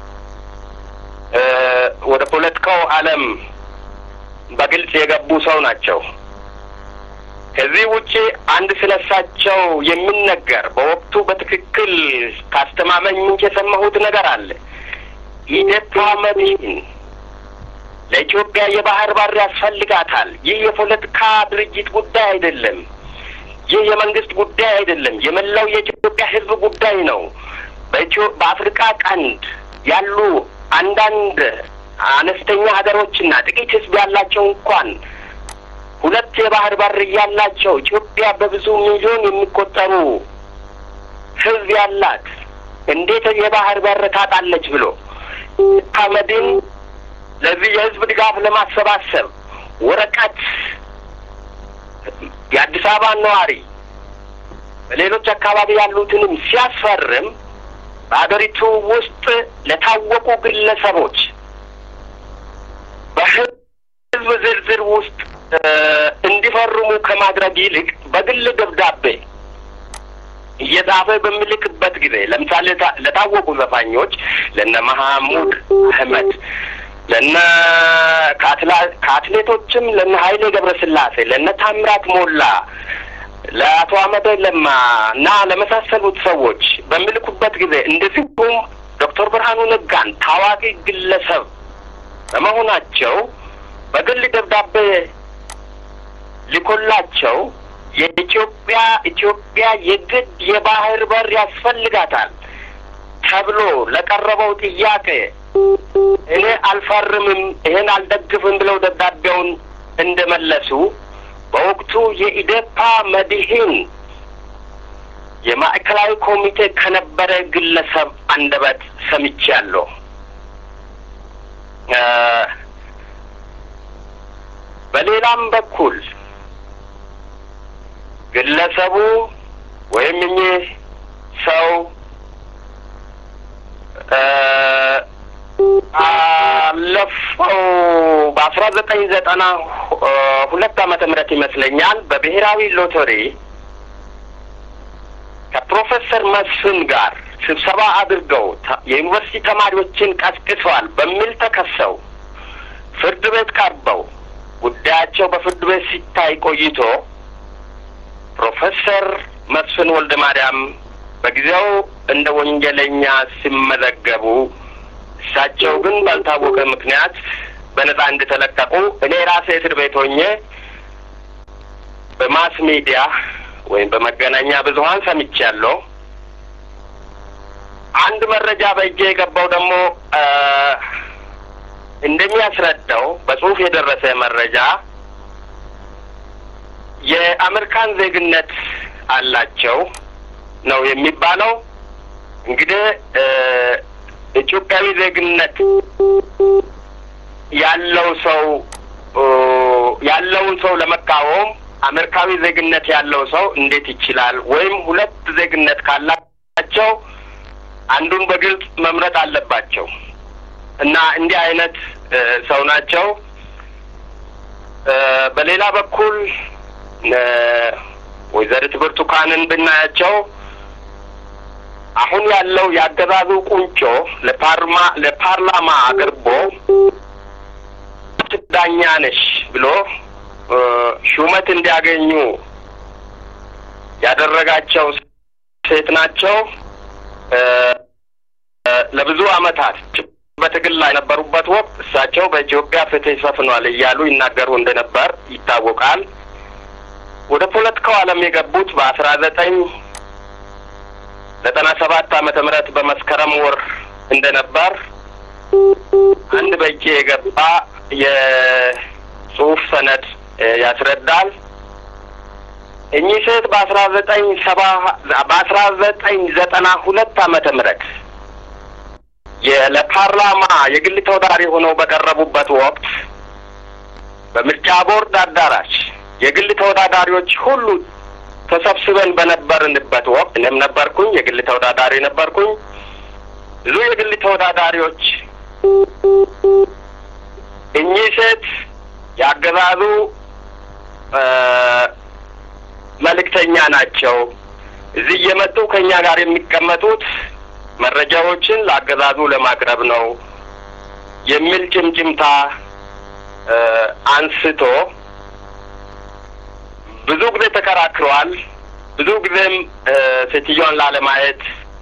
ወደ ፖለቲካው ዓለም በግልጽ የገቡ ሰው ናቸው። ከዚህ ውጪ አንድ ስለሳቸው የሚነገር በወቅቱ በትክክል ካስተማመኝ ምንጭ የሰማሁት ነገር አለ። ኢዴፓ መድህን ለኢትዮጵያ የባህር በር ያስፈልጋታል። ይህ የፖለቲካ ድርጅት ጉዳይ አይደለም። ይህ የመንግስት ጉዳይ አይደለም። የመላው የኢትዮጵያ ሕዝብ ጉዳይ ነው። በኢትዮ በአፍሪካ ቀንድ ያሉ አንዳንድ አነስተኛ ሀገሮችና ጥቂት ሕዝብ ያላቸው እንኳን ሁለት የባህር በር እያላቸው ኢትዮጵያ በብዙ ሚሊዮን የሚቆጠሩ ሕዝብ ያላት እንዴት የባህር በር ታጣለች ብሎ አህመድን ለዚህ የህዝብ ድጋፍ ለማሰባሰብ ወረቀት የአዲስ አበባ ነዋሪ በሌሎች አካባቢ ያሉትንም ሲያስፈርም በሀገሪቱ ውስጥ ለታወቁ ግለሰቦች በህዝብ ዝርዝር ውስጥ እንዲፈርሙ ከማድረግ ይልቅ በግል ደብዳቤ እየጻፈ በሚልክበት ጊዜ ለምሳሌ ለታወቁ ዘፋኞች ለነ መሐሙድ አህመድ ለነ ከአትሌቶችም ለነ ኃይሌ ገብረስላሴ ለነ ታምራት ሞላ ለአቶ አህመድ ለማ እና ለመሳሰሉት ሰዎች በሚልኩበት ጊዜ እንደዚሁም ዶክተር ብርሃኑ ነጋን ታዋቂ ግለሰብ በመሆናቸው በግል ደብዳቤ ሊኮላቸው የኢትዮጵያ ኢትዮጵያ የግድ የባህር በር ያስፈልጋታል ተብሎ ለቀረበው ጥያቄ እኔ አልፈርምም፣ ይሄን አልደግፍም ብለው ደብዳቤውን እንደመለሱ በወቅቱ የኢዴፓ መድህን የማዕከላዊ ኮሚቴ ከነበረ ግለሰብ አንደበት ሰምቻለሁ። በሌላም በኩል ግለሰቡ ወይም እኚህ ሰው አለፈው በአስራ ዘጠኝ ዘጠና ሁለት ዓመተ ምህረት ይመስለኛል በብሔራዊ ሎተሪ ከፕሮፌሰር መስፍን ጋር ስብሰባ አድርገው የዩኒቨርሲቲ ተማሪዎችን ቀስቅሰዋል በሚል ተከሰው ፍርድ ቤት ቀርበው ጉዳያቸው በፍርድ ቤት ሲታይ ቆይቶ ፕሮፌሰር መስፍን ወልደ ማርያም በጊዜው እንደ ወንጀለኛ ሲመዘገቡ እሳቸው ግን ባልታወቀ ምክንያት በነጻ እንደተለቀቁ እኔ ራሴ እስር ቤት ሆኜ በማስ ሚዲያ ወይም በመገናኛ ብዙኃን ሰምቻለሁ። አንድ መረጃ በእጄ የገባው ደግሞ እንደሚያስረዳው በጽሁፍ የደረሰ መረጃ የአሜሪካን ዜግነት አላቸው ነው የሚባለው። እንግዲህ ኢትዮጵያዊ ዜግነት ያለው ሰው ያለውን ሰው ለመቃወም አሜሪካዊ ዜግነት ያለው ሰው እንዴት ይችላል? ወይም ሁለት ዜግነት ካላቸው አንዱን በግልጽ መምረጥ አለባቸው እና እንዲህ አይነት ሰው ናቸው። በሌላ በኩል ወይዘሪት ብርቱካንን ብናያቸው አሁን ያለው የአገዛዙ ቁንጮ ለፓርማ ለፓርላማ አቅርቦ ዳኛ ነሽ ብሎ ሹመት እንዲያገኙ ያደረጋቸው ሴት ናቸው። ለብዙ ዓመታት በትግል ላይ የነበሩበት ወቅት እሳቸው በኢትዮጵያ ፍትህ ሰፍኗል እያሉ ይናገሩ እንደነበር ይታወቃል። ወደ ፖለቲካው ዓለም የገቡት በአስራ ዘጠኝ ዘጠና ሰባት ዓመተ ምህረት በመስከረም ወር እንደነበር አንድ በእጄ የገባ የጽሁፍ ሰነድ ያስረዳል። እኚህ ሴት በአስራ ዘጠኝ ሰባ በአስራ ዘጠኝ ዘጠና ሁለት ዓመተ ምህረት ለፓርላማ የግል ተወዳዳሪ ሆነው በቀረቡበት ወቅት በምርጫ ቦርድ አዳራሽ የግል ተወዳዳሪዎች ሁሉ ተሰብስበን በነበርንበት ወቅት እኔም ነበርኩኝ፣ የግል ተወዳዳሪ ነበርኩኝ። ብዙ የግል ተወዳዳሪዎች እኚህ ሴት ያገዛዙ መልእክተኛ ናቸው። እዚህ እየመጡ ከእኛ ጋር የሚቀመጡት መረጃዎችን ለአገዛዙ ለማቅረብ ነው የሚል ጭምጭምታ አንስቶ ብዙ ጊዜ ተከራክረዋል። ብዙ ጊዜም ሴትዮዋን ላለማየት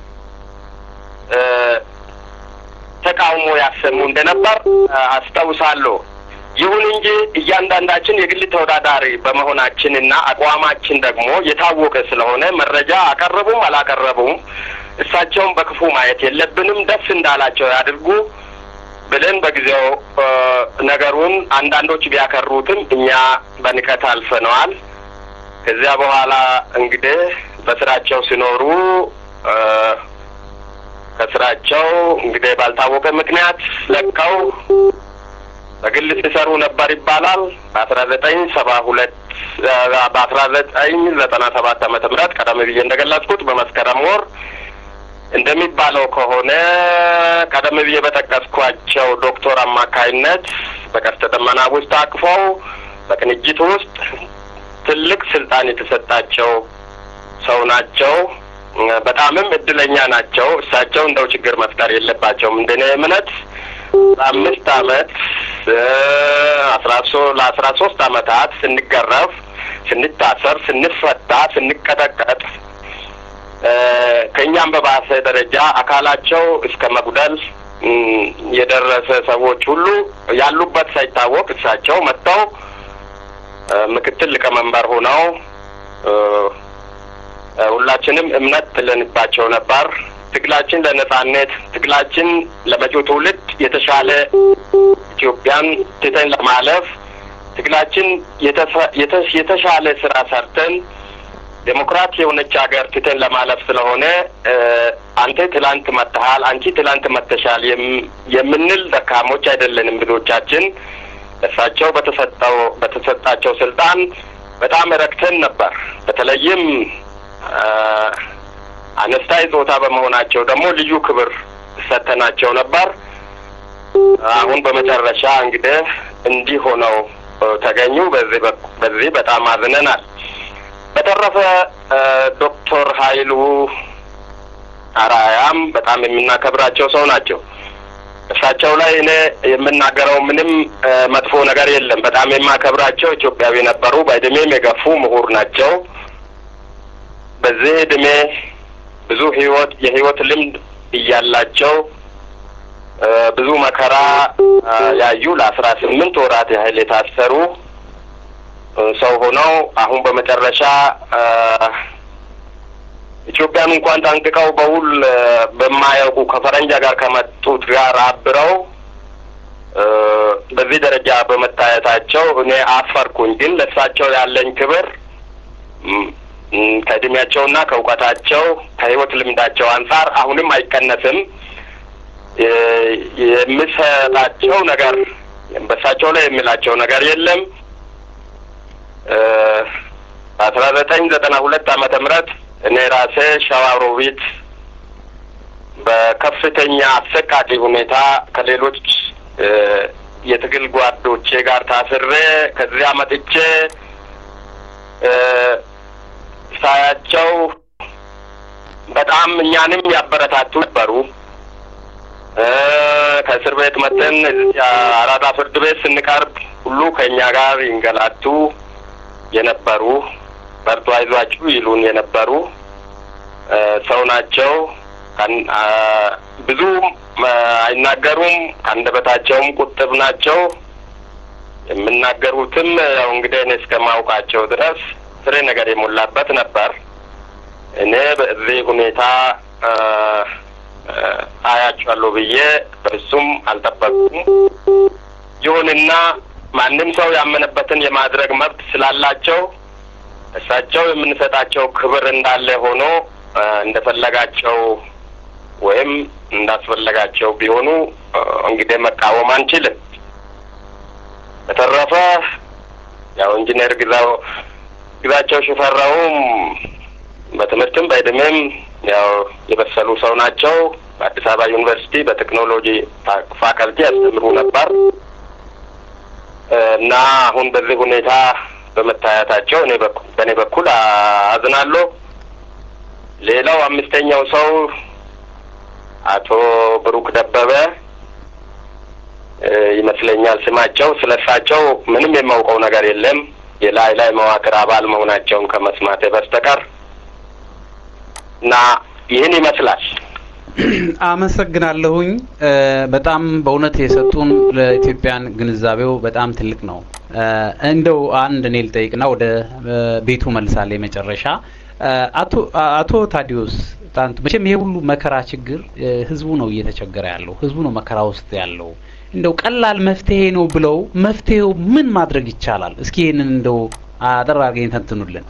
ተቃውሞ ያሰሙ እንደነበር አስታውሳለሁ። ይሁን እንጂ እያንዳንዳችን የግል ተወዳዳሪ በመሆናችን እና አቋማችን ደግሞ የታወቀ ስለሆነ መረጃ አቀረቡም አላቀረቡም እሳቸውን በክፉ ማየት የለብንም። ደስ እንዳላቸው ያድርጉ ብለን በጊዜው ነገሩን አንዳንዶች ቢያከሩትም እኛ በንቀት አልፈነዋል። ከዚያ በኋላ እንግዲህ በስራቸው ሲኖሩ ከስራቸው እንግዲህ ባልታወቀ ምክንያት ለቀው በግል ሲሰሩ ነበር ይባላል። በአስራ ዘጠኝ ሰባ ሁለት በአስራ ዘጠኝ ዘጠና ሰባት ዓመተ ምህረት ቀደም ብዬ እንደገለጽኩት በመስከረም ወር እንደሚባለው ከሆነ ቀደም ብዬ በጠቀስኳቸው ዶክተር አማካይነት በቀስተ ደመና ውስጥ አቅፈው በቅንጅት ውስጥ ትልቅ ስልጣን የተሰጣቸው ሰው ናቸው። በጣምም እድለኛ ናቸው። እሳቸው እንደው ችግር መፍጠር የለባቸውም እንደኔ እምነት ለአምስት አመት አስራ ሶ ለአስራ ሶስት አመታት ስንገረፍ፣ ስንታሰር፣ ስንፈታ፣ ስንቀጠቀጥ ከእኛም በባሰ ደረጃ አካላቸው እስከ መጉደል የደረሰ ሰዎች ሁሉ ያሉበት ሳይታወቅ እሳቸው መጥተው ምክትል ሊቀመንበር ሆነው ሁላችንም እምነት ጥለንባቸው ነበር። ትግላችን ለነጻነት፣ ትግላችን ለመጪው ትውልድ የተሻለ ኢትዮጵያን ትተን ለማለፍ ትግላችን የተሻለ ስራ ሰርተን ዴሞክራት የሆነች ሀገር ትተን ለማለፍ ስለሆነ አንተ ትላንት መጥተሃል፣ አንቺ ትላንት መጥተሻል የምንል ደካሞች አይደለንም። ብዙዎቻችን እሳቸው በተሰጠው በተሰጣቸው ስልጣን በጣም ረክተን ነበር። በተለይም አነስታይ ጾታ በመሆናቸው ደግሞ ልዩ ክብር ሰተናቸው ነበር። አሁን በመጨረሻ እንግዲህ እንዲህ ሆነው ተገኙ። በዚህ በዚህ በጣም አዝነናል። በተረፈ ዶክተር ኃይሉ አራያም በጣም የምናከብራቸው ሰው ናቸው። እሳቸው ላይ እኔ የምናገረው ምንም መጥፎ ነገር የለም። በጣም የማከብራቸው ኢትዮጵያዊ ነበሩ። በእድሜም የገፉ ምሁር ናቸው። በዚህ እድሜ ብዙ ህይወት የህይወት ልምድ እያላቸው ብዙ መከራ ያዩ ለአስራ ስምንት ወራት ያህል የታሰሩ ሰው ሆነው አሁን በመጨረሻ ኢትዮጵያን እንኳን ጠንቅቀው በውል በማያውቁ ከፈረንጃ ጋር ከመጡት ጋር አብረው በዚህ ደረጃ በመታየታቸው እኔ አፈርኩኝ። ግን ለእሳቸው ያለኝ ክብር ከእድሜያቸውና ከእውቀታቸው ከህይወት ልምዳቸው አንጻር አሁንም አይቀነስም። የምሰጣቸው ነገር በእሳቸው ላይ የሚላቸው ነገር የለም። በአስራ ዘጠኝ ዘጠና ሁለት ዓመተ ምህረት እኔ ራሴ ሸዋሮቢት በከፍተኛ አሰቃቂ ሁኔታ ከሌሎች የትግል ጓዶቼ ጋር ታስሬ ከዚያ መጥቼ ሳያቸው በጣም እኛንም ያበረታቱ ነበሩ። ከእስር ቤት መጥተን አራዳ ፍርድ ቤት ስንቀርብ ሁሉ ከእኛ ጋር ይንገላቱ የነበሩ በርቱ፣ አይዟችሁ ይሉን የነበሩ ሰው ናቸው። ብዙ አይናገሩም፣ ከአንደበታቸውም ቁጥብ ናቸው። የምናገሩትም ያው እንግዲህ እኔ እስከማውቃቸው ድረስ ፍሬ ነገር የሞላበት ነበር። እኔ በዚህ ሁኔታ አያቸዋለሁ ብዬ በሱም አልጠበቁም። ይሁንና ማንም ሰው ያመነበትን የማድረግ መብት ስላላቸው እሳቸው የምንሰጣቸው ክብር እንዳለ ሆኖ እንደፈለጋቸው ወይም እንዳስፈለጋቸው ቢሆኑ እንግዲህ መቃወም አንችልም። በተረፈ ያው ኢንጂነር ግዛው ግዛቸው ሽፈራውም በትምህርትም በእድሜም ያው የበሰሉ ሰው ናቸው። በአዲስ አበባ ዩኒቨርሲቲ በቴክኖሎጂ ፋከልቲ ያስተምሩ ነበር እና አሁን በዚህ ሁኔታ በመታየታቸው እኔ በእኔ በኩል አዝናለሁ። ሌላው አምስተኛው ሰው አቶ ብሩክ ደበበ ይመስለኛል ስማቸው። ስለ እሳቸው ምንም የማውቀው ነገር የለም የላይ ላይ መዋቅር አባል መሆናቸውን ከመስማቴ በስተቀር እና ይህን ይመስላል። አመሰግናለሁኝ። በጣም በእውነት የሰጡን ለኢትዮጵያን ግንዛቤው በጣም ትልቅ ነው። እንደው አንድ እኔ ልጠይቅና ወደ ቤቱ መልሳለሁ። የመጨረሻ አቶ አቶ ታዲዮስ ጣንቱ መቼም ይሄ ሁሉ መከራ ችግር ህዝቡ ነው እየተቸገረ ያለው፣ ህዝቡ ነው መከራ ውስጥ ያለው። እንደው ቀላል መፍትሄ ነው ብለው መፍትሄው ምን ማድረግ ይቻላል? እስኪ ይህንን እንደው አጠር አድርገኝ ተንትኑልን።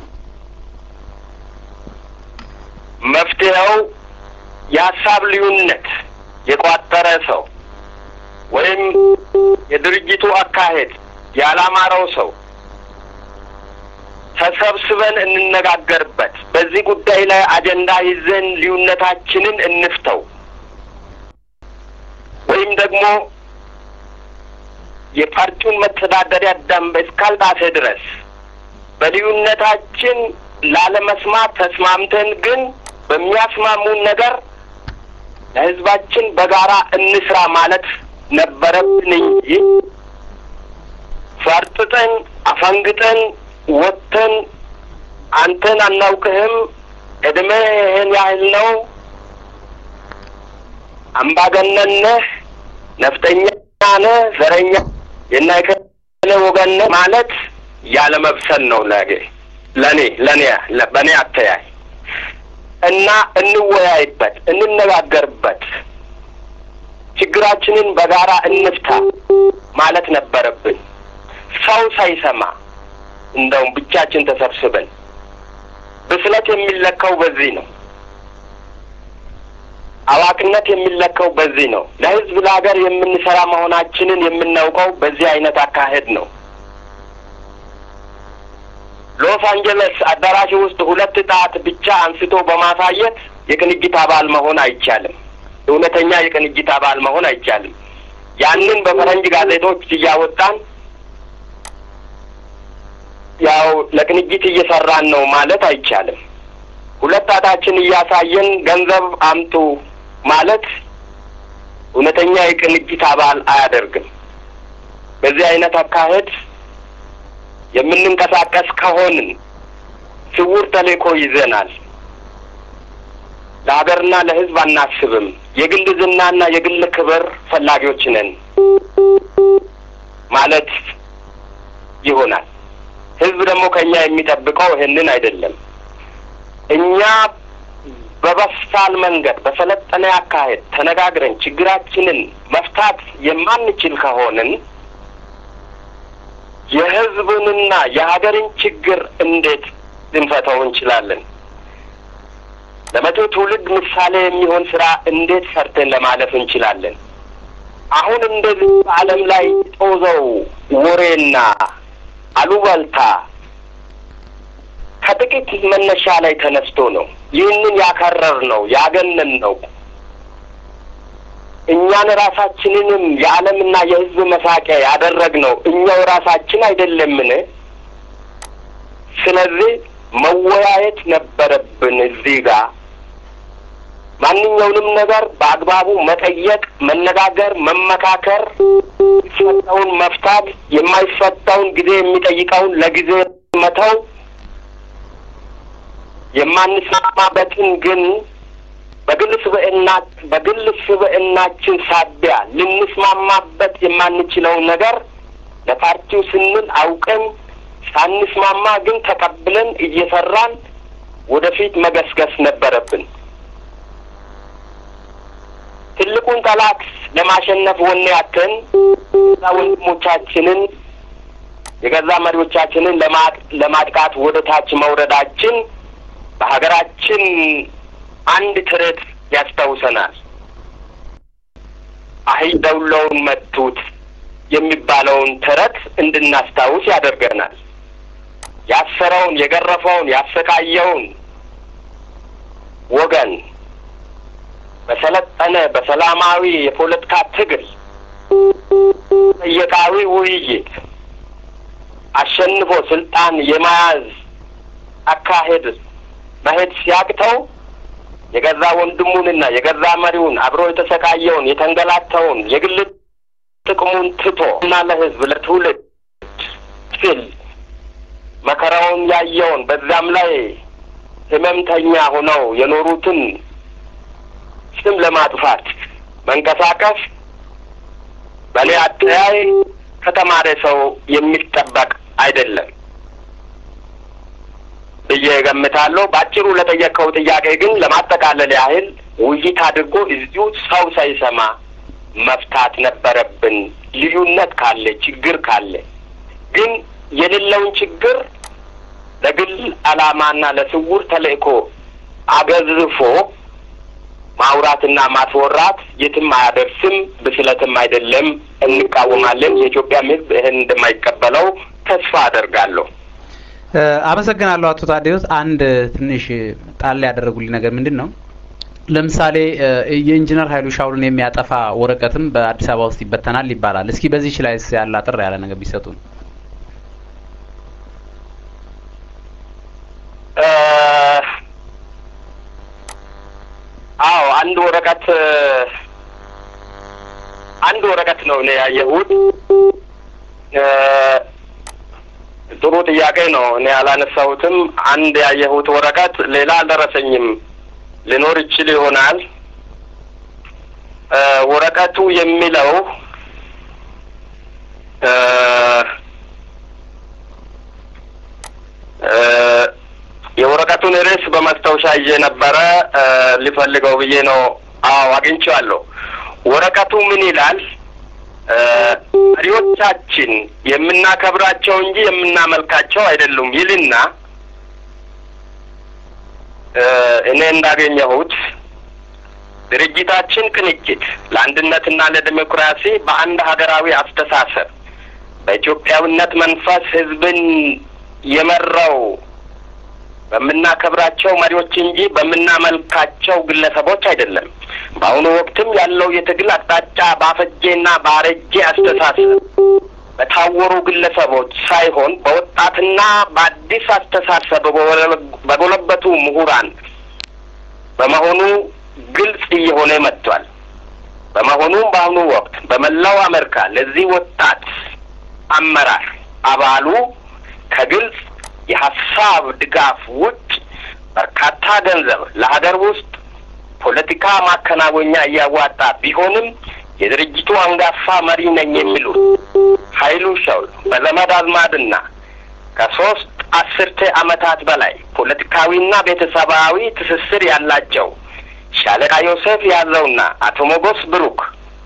መፍትሄው የሀሳብ ልዩነት የቋጠረ ሰው ወይም የድርጅቱ አካሄድ ያላማረው ሰው ተሰብስበን እንነጋገርበት። በዚህ ጉዳይ ላይ አጀንዳ ይዘን ልዩነታችንን እንፍተው ወይም ደግሞ የፓርቲውን መተዳደሪያ ደንብ እስካልጣሰ ድረስ በልዩነታችን ላለመስማት ተስማምተን ግን በሚያስማሙን ነገር ለህዝባችን በጋራ እንስራ ማለት ነበረብን እንጂ ፈርጥጠን አፈንግጠን ወጥተን አንተን አናውቅህም፣ እድሜ ይህን ያህል ነው፣ አምባገነን ነህ፣ ነፍጠኛ ነህ፣ ዘረኛ የናይከለ ወገን ነህ ማለት ያለ መብሰል ነው። ለጌ ለእኔ ለእኔ በእኔ አተያይ እና እንወያይበት፣ እንነጋገርበት፣ ችግራችንን በጋራ እንፍታ ማለት ነበረብን። ሰው ሳይሰማ እንደውም ብቻችን ተሰብስበን ብስለት የሚለካው በዚህ ነው። አዋቂነት የሚለካው በዚህ ነው። ለህዝብ ለሀገር የምንሰራ መሆናችንን የምናውቀው በዚህ አይነት አካሄድ ነው። ሎስ አንጀለስ አዳራሽ ውስጥ ሁለት ጣት ብቻ አንስቶ በማሳየት የቅንጅት አባል መሆን አይቻልም። እውነተኛ የቅንጅት አባል መሆን አይቻልም። ያንን በፈረንጅ ጋዜጦች እያወጣን ያው ለቅንጅት እየሰራን ነው ማለት አይቻልም። ሁለት ጣታችን እያሳየን ገንዘብ አምጡ ማለት እውነተኛ የቅንጅት አባል አያደርግም። በዚህ አይነት አካሄድ የምንንቀሳቀስ ከሆንን ስውር ተልእኮ ይዘናል። ለሀገርና ለሕዝብ አናስብም። የግል ዝናና የግል ክብር ፈላጊዎች ነን ማለት ይሆናል። ሕዝብ ደግሞ ከእኛ የሚጠብቀው ይህንን አይደለም። እኛ በበሳል መንገድ በሰለጠነ አካሄድ ተነጋግረን ችግራችንን መፍታት የማንችል ከሆንን የህዝብንና የሀገርን ችግር እንዴት ልንፈታው እንችላለን? ለመጪው ትውልድ ምሳሌ የሚሆን ስራ እንዴት ሰርተን ለማለፍ እንችላለን? አሁን እንደዚህ በዓለም ላይ ጦዘው ወሬና አሉባልታ ከጥቂት መነሻ ላይ ተነስቶ ነው። ይህንን ያከረር ነው ያገነን ነው። እኛን ራሳችንንም የዓለምና የህዝብ መሳቂያ ያደረግነው እኛው ራሳችን አይደለምን? ስለዚህ መወያየት ነበረብን። እዚህ ጋር ማንኛውንም ነገር በአግባቡ መጠየቅ፣ መነጋገር፣ መመካከር፣ የሚፈታውን መፍታት፣ የማይፈታውን ጊዜ የሚጠይቀውን ለጊዜ መተው፣ የማንስማማበትን ግን በግል ስብዕና በግል ስብዕናችን ሳቢያ ልንስማማበት የማንችለውን ነገር ለፓርቲው ስንል አውቀን ሳንስማማ ግን ተቀብለን እየሰራን ወደፊት መገስገስ ነበረብን። ትልቁን ጠላት ለማሸነፍ ወኔ ያተን ወንድሞቻችንን የገዛ መሪዎቻችንን ለማጥቃት ወደ ታች መውረዳችን በሀገራችን አንድ ተረት ያስታውሰናል። አህያ ደውለውን መቱት የሚባለውን ተረት እንድናስታውስ ያደርገናል። ያሰረውን፣ የገረፈውን፣ ያሰቃየውን ወገን በሰለጠነ በሰላማዊ የፖለቲካ ትግል ጠየቃዊ ውይይት አሸንፎ ስልጣን የመያዝ አካሄድ መሄድ ሲያቅተው የገዛ ወንድሙንና የገዛ መሪውን አብሮ የተሰቃየውን የተንገላተውን የግል ጥቅሙን ትቶ እና ለሕዝብ ለትውልድ ሲል መከራውን ያየውን በዛም ላይ ህመምተኛ ሆነው የኖሩትን ስም ለማጥፋት መንቀሳቀስ በእኔ አተያይ ከተማረ ሰው የሚጠበቅ አይደለም ብዬ እገምታለሁ። በአጭሩ ለጠየቀው ጥያቄ ግን ለማጠቃለል ያህል ውይይት አድርጎ እዚሁ ሰው ሳይሰማ መፍታት ነበረብን። ልዩነት ካለ ችግር ካለ ግን የሌለውን ችግር ለግል ዓላማና ለስውር ተልእኮ አገዝፎ ማውራትና ማስወራት የትም አያደርስም፣ ብስለትም አይደለም። እንቃወማለን። የኢትዮጵያም ሕዝብ ይህን እንደማይቀበለው ተስፋ አደርጋለሁ። አመሰግናለሁ አቶ ታዲዮስ። አንድ ትንሽ ጣል ያደረጉልኝ ነገር ምንድን ነው? ለምሳሌ የኢንጂነር ኃይሉ ሻውልን የሚያጠፋ ወረቀትም በአዲስ አበባ ውስጥ ይበተናል ይባላል። እስኪ በዚህች ላይ ያለ አጥር ያለ ነገር ቢሰጡን። አዎ አንድ ወረቀት አንድ ወረቀት ነው እኔ ያየሁት። ጥሩ ጥያቄ ነው። እኔ አላነሳሁትም። አንድ ያየሁት ወረቀት ሌላ አልደረሰኝም። ሊኖር ይችል ይሆናል። ወረቀቱ የሚለው የወረቀቱን ርዕስ በማስታወሻ ይዤ ነበረ ሊፈልገው ብዬ ነው። አዎ አግኝቼዋለሁ። ወረቀቱ ምን ይላል? መሪዎቻችን የምናከብራቸው እንጂ የምናመልካቸው አይደሉም ይልና እኔ እንዳገኘሁት ድርጅታችን ቅንጅት ለአንድነትና ለዲሞክራሲ በአንድ ሀገራዊ አስተሳሰብ በኢትዮጵያዊነት መንፈስ ሕዝብን የመራው በምናከብራቸው መሪዎች እንጂ በምናመልካቸው ግለሰቦች አይደለም። በአሁኑ ወቅትም ያለው የትግል አቅጣጫ ባፈጄና ባረጄ አስተሳሰብ በታወሩ ግለሰቦች ሳይሆን በወጣትና በአዲስ አስተሳሰብ በጎለበቱ ምሁራን በመሆኑ ግልጽ እየሆነ መጥቷል። በመሆኑም በአሁኑ ወቅት በመላው አሜሪካ ለዚህ ወጣት አመራር አባሉ ከግልጽ የሀሳብ ድጋፍ ውጭ በርካታ ገንዘብ ለሀገር ውስጥ ፖለቲካ ማከናወኛ እያዋጣ ቢሆንም የድርጅቱ አንጋፋ መሪ ነኝ የሚሉት ኃይሉ ሻውል በዘመድ አዝማድና ከሶስት አስርተ ዓመታት በላይ ፖለቲካዊና ቤተሰባዊ ትስስር ያላቸው ሻለቃ ዮሴፍ ያዘውና አቶ ሞጎስ ብሩክ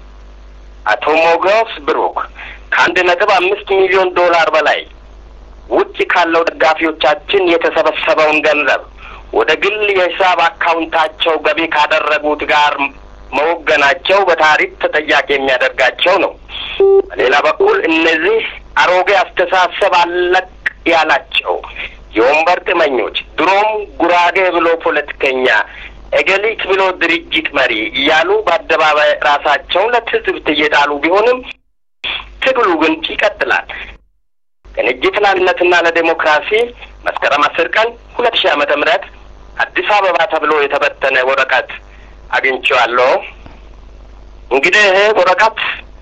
አቶ ሞጎስ ብሩክ ከአንድ ነጥብ አምስት ሚሊዮን ዶላር በላይ ውጭ ካለው ደጋፊዎቻችን የተሰበሰበውን ገንዘብ ወደ ግል የሂሳብ አካውንታቸው ገቢ ካደረጉት ጋር መወገናቸው በታሪክ ተጠያቂ የሚያደርጋቸው ነው። በሌላ በኩል እነዚህ አሮጌ አስተሳሰብ አለቅ ያላቸው የወንበር ጥመኞች ድሮም ጉራጌ ብሎ ፖለቲከኛ፣ እገሊት ብሎ ድርጅት መሪ እያሉ በአደባባይ ራሳቸውን ለትዝብት እየጣሉ ቢሆንም ትግሉ ግን ይቀጥላል። ቅንጅት ለአንድነትና ለዴሞክራሲ መስከረም አስር ቀን ሁለት ሺህ ዓመተ ምህረት አዲስ አበባ ተብሎ የተበተነ ወረቀት አግኝቼዋለሁ። እንግዲህ ይሄ ወረቀት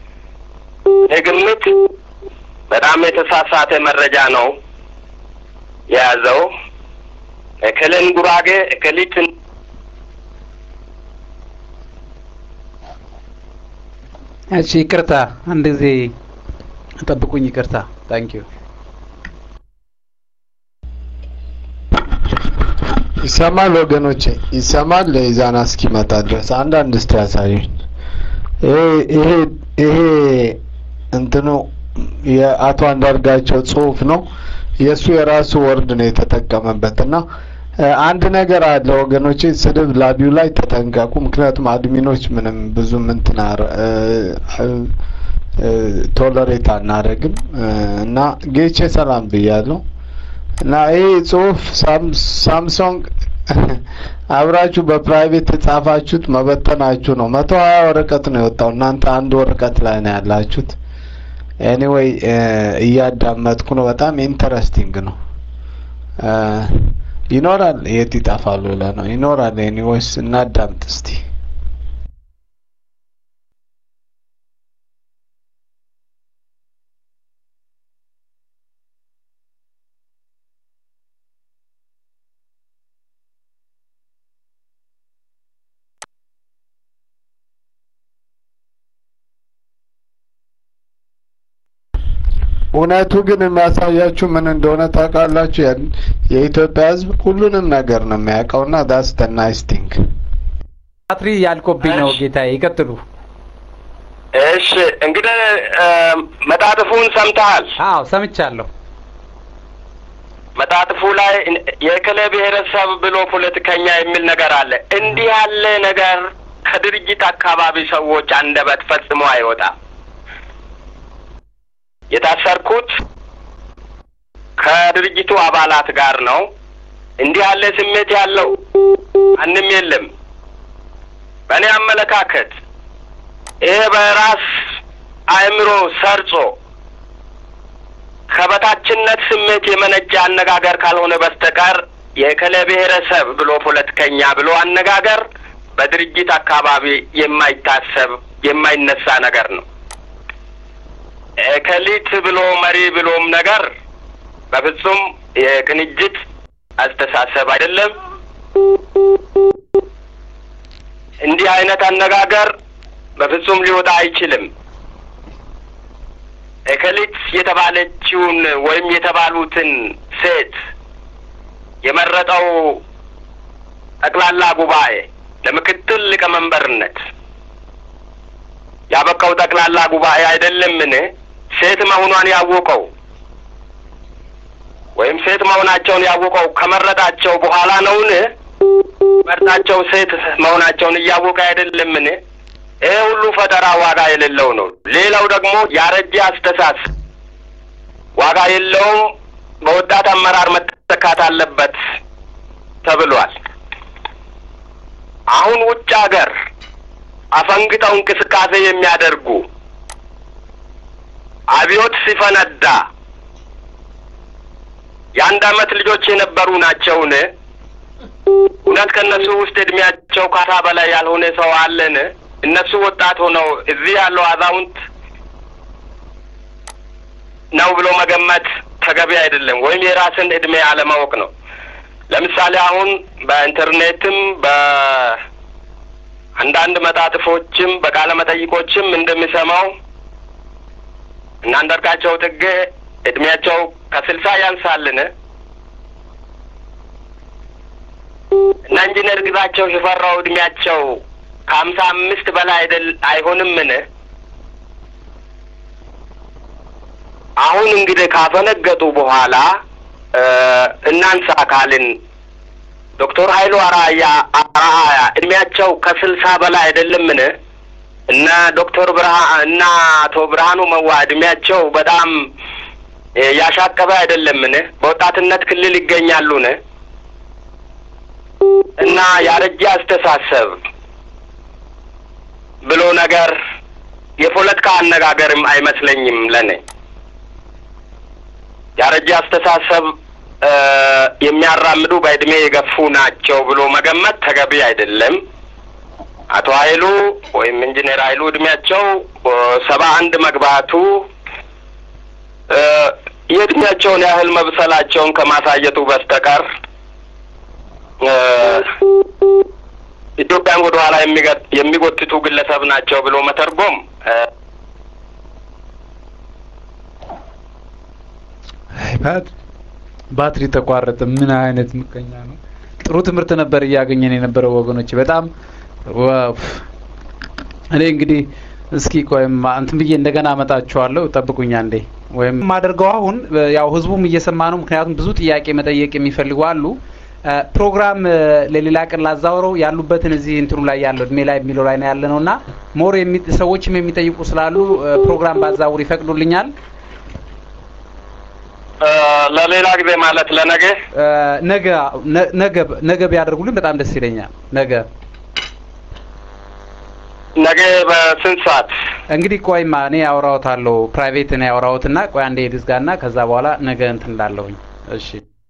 የግምት በጣም የተሳሳተ መረጃ ነው የያዘው። እክልን ጉራጌ እክሊትን እሺ፣ ይቅርታ አንድ ጊዜ ጠብቁኝ። ይቅርታ ታንኪዩ። ይሰማል ወገኖቼ? ይሰማል? ኢዛና እስኪመጣ ድረስ አንዳንድ እስቲ ያሳዩኝ። ይሄ ይሄ እንትኑ የአቶ አንዳርጋቸው ጽሁፍ ነው። የእሱ የራሱ ወርድ ነው የተጠቀመበት እና አንድ ነገር አለ ወገኖቼ፣ ስድብ ላቢው ላይ ተጠንቀቁ። ምክንያቱም አድሚኖች ምንም ብዙም እንትን ቶለሬት አናደርግም እና ጌቼ ሰላም ብያለሁ። እና ይህ ጽሁፍ ሳምሶንግ አብራችሁ በፕራይቬት የጻፋችሁት መበተናችሁ ነው። መቶ ሀያ ወረቀት ነው የወጣው። እናንተ አንድ ወረቀት ላይ ነው ያላችሁት። ኤኒዌይ እያዳመጥኩ ነው። በጣም ኢንተረስቲንግ ነው። ይኖራል የት ይጠፋሉ ብለህ ነው? ይኖራል። ኤኒዌይስ እናዳምጥ እስቲ። እውነቱ ግን የሚያሳያችሁ ምን እንደሆነ ታውቃላችሁ? የኢትዮጵያ ሕዝብ ሁሉንም ነገር ነው የሚያውቀውና ዳስ ደ ናይስ ቲንግ። ባትሪ ያልቆብኝ ነው ጌታዬ፣ ይቀጥሉ። እሺ እንግዲህ መጣጥፉን ሰምተሃል? አዎ ሰምቻለሁ። መጣጥፉ ላይ የክለ ብሔረሰብ ብሎ ፖለቲከኛ የሚል ነገር አለ። እንዲህ ያለ ነገር ከድርጅት አካባቢ ሰዎች አንደበት ፈጽሞ አይወጣም። የታሰርኩት ከድርጅቱ አባላት ጋር ነው። እንዲህ ያለ ስሜት ያለው ማንም የለም። በእኔ አመለካከት ይሄ በራስ አእምሮ ሰርጾ ከበታችነት ስሜት የመነጨ አነጋገር ካልሆነ በስተቀር የከለ ብሔረሰብ ብሎ ፖለቲከኛ ብሎ አነጋገር በድርጅት አካባቢ የማይታሰብ የማይነሳ ነገር ነው። ከሊት ብሎ መሪ ብሎም ነገር በፍጹም የቅንጅት አስተሳሰብ አይደለም። እንዲህ አይነት አነጋገር በፍጹም ሊወጣ አይችልም። እከሊት የተባለችውን ወይም የተባሉትን ሴት የመረጠው ጠቅላላ ጉባኤ ለምክትል ሊቀመንበርነት ያበቃው ጠቅላላ ጉባኤ አይደለምን? ሴት መሆኗን ያወቀው ወይም ሴት መሆናቸውን ያወቀው ከመረጣቸው በኋላ ነውን? መርጣቸው ሴት መሆናቸውን እያወቀ አይደለምን? ይህ ሁሉ ፈጠራ ዋጋ የሌለው ነው። ሌላው ደግሞ ያረጀ አስተሳሰብ ዋጋ የለውም፣ በወጣት አመራር መተካት አለበት ተብሏል። አሁን ውጭ ሀገር አፈንግጠው እንቅስቃሴ የሚያደርጉ አብዮት ሲፈነዳ የአንድ አመት ልጆች የነበሩ ናቸውን? እውነት ከእነሱ ውስጥ እድሜያቸው ካሳ በላይ ያልሆነ ሰው አለን? እነሱ ወጣት ሆነው እዚህ ያለው አዛውንት ነው ብሎ መገመት ተገቢ አይደለም፣ ወይም የራስን እድሜ አለማወቅ ነው። ለምሳሌ አሁን በኢንተርኔትም በአንዳንድ መጣጥፎችም በቃለ መጠይቆችም እንደሚሰማው እና አንዳርጋቸው ጽጌ እድሜያቸው ከስልሳ ያንሳልን እና ኢንጂነር ግዛቸው ሽፈራው እድሜያቸው ከሀምሳ አምስት በላይ አይደል አይሆንምን? አሁን እንግዲህ ካፈነገጡ በኋላ እናንሳ ካልን ዶክተር ኃይሉ አራያ አራያ እድሜያቸው ከስልሳ በላይ አይደለምን? እነ ዶክተር ብርሃን እና አቶ ብርሃኑ መዋ እድሜያቸው በጣም ያሻቀበ አይደለምን? በወጣትነት ክልል ይገኛሉን? እና ያረጀ አስተሳሰብ ብሎ ነገር የፖለቲካ አነጋገርም አይመስለኝም ለኔ። ያረጀ አስተሳሰብ የሚያራምዱ በእድሜ የገፉ ናቸው ብሎ መገመት ተገቢ አይደለም። አቶ ኃይሉ ወይም ኢንጂነር ኃይሉ እድሜያቸው ሰባ አንድ መግባቱ የእድሜያቸውን ያህል መብሰላቸውን ከማሳየቱ በስተቀር ኢትዮጵያን ወደ ኋላ የሚጎትቱ ግለሰብ ናቸው ብሎ መተርጎም ባትሪ ተቋረጠ። ምን አይነት ምቀኛ ነው! ጥሩ ትምህርት ነበር እያገኘን የነበረው ወገኖች። በጣም እኔ እንግዲህ እስኪ ቆይም እንትን ብዬ እንደገና አመጣችኋለሁ። ጠብቁኛ እንዴ ወይም የማደርገው አሁን ያው ህዝቡም እየሰማ ነው። ምክንያቱም ብዙ ጥያቄ መጠየቅ የሚፈልጉ አሉ። ፕሮግራም ለሌላ ቀን ላዛውረው ያሉበትን እዚህ እንትኑ ላይ ያለው እድሜ ላይ የሚለው ላይ ነው ያለ ነው እና ሞር ሰዎችም የሚጠይቁ ስላሉ ፕሮግራም ባዛውር ይፈቅዱልኛል? ለሌላ ጊዜ ማለት ለነገ ነገ ነገ ነገ ቢያደርጉልን በጣም ደስ ይለኛል። ነገ ነገ በስንት ሰዓት? እንግዲህ ቆይማ እኔ ያወራውታለሁ ፕራይቬት እኔ ያወራውትና ቆይ አንዴ ልዝጋና ከዛ በኋላ ነገ እንትን እንዳለሁኝ። እሺ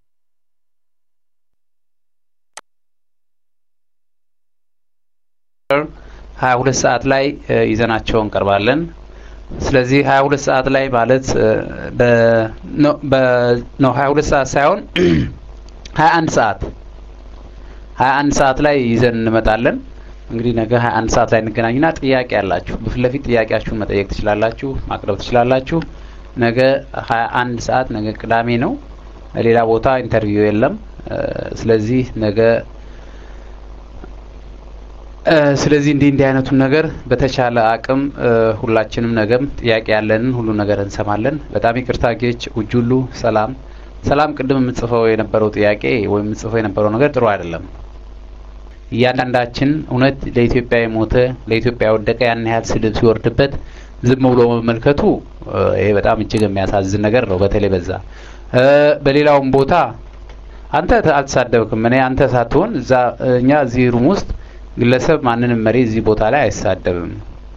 ሀያ ሁለት ሰዓት ላይ ይዘናቸው እንቀርባለን። ስለዚህ ሀያ ሁለት ሰዓት ላይ ማለት ነው ሀያ ሁለት ሰዓት ሳይሆን ሀያ አንድ ሰዓት ሀያ አንድ ሰዓት ላይ ይዘን እንመጣለን። እንግዲህ ነገ ሀያ አንድ ሰዓት ላይ እንገናኝና ጥያቄ ያላችሁ በፊት ለፊት ጥያቄያችሁን መጠየቅ ትችላላችሁ፣ ማቅረብ ትችላላችሁ። ነገ ሀያ አንድ ሰዓት ነገ ቅዳሜ ነው። ሌላ ቦታ ኢንተርቪው የለም። ስለዚህ ነገ ስለዚህ እንዲህ እንዲህ አይነቱን ነገር በተቻለ አቅም ሁላችንም ነገም ጥያቄ ያለንን ሁሉ ነገር እንሰማለን። በጣም ይቅርታ ጌች ውጁሉ ሰላም ሰላም። ቅድም የምጽፈው የነበረው ጥያቄ ወይም የምጽፈው የነበረው ነገር ጥሩ አይደለም። እያንዳንዳችን እውነት ለኢትዮጵያ የሞተ ለኢትዮጵያ የወደቀ ያን ያህል ስድብ ሲወርድበት ዝም ብሎ መመልከቱ ይሄ በጣም እጅግ የሚያሳዝን ነገር ነው። በተለይ በዛ በሌላውም ቦታ አንተ አልተሳደብክም። እኔ አንተ ሳትሆን እዛ እኛ እዚህ ሩም ውስጥ ግለሰብ ማንንም መሪ እዚህ ቦታ ላይ አይሳደብም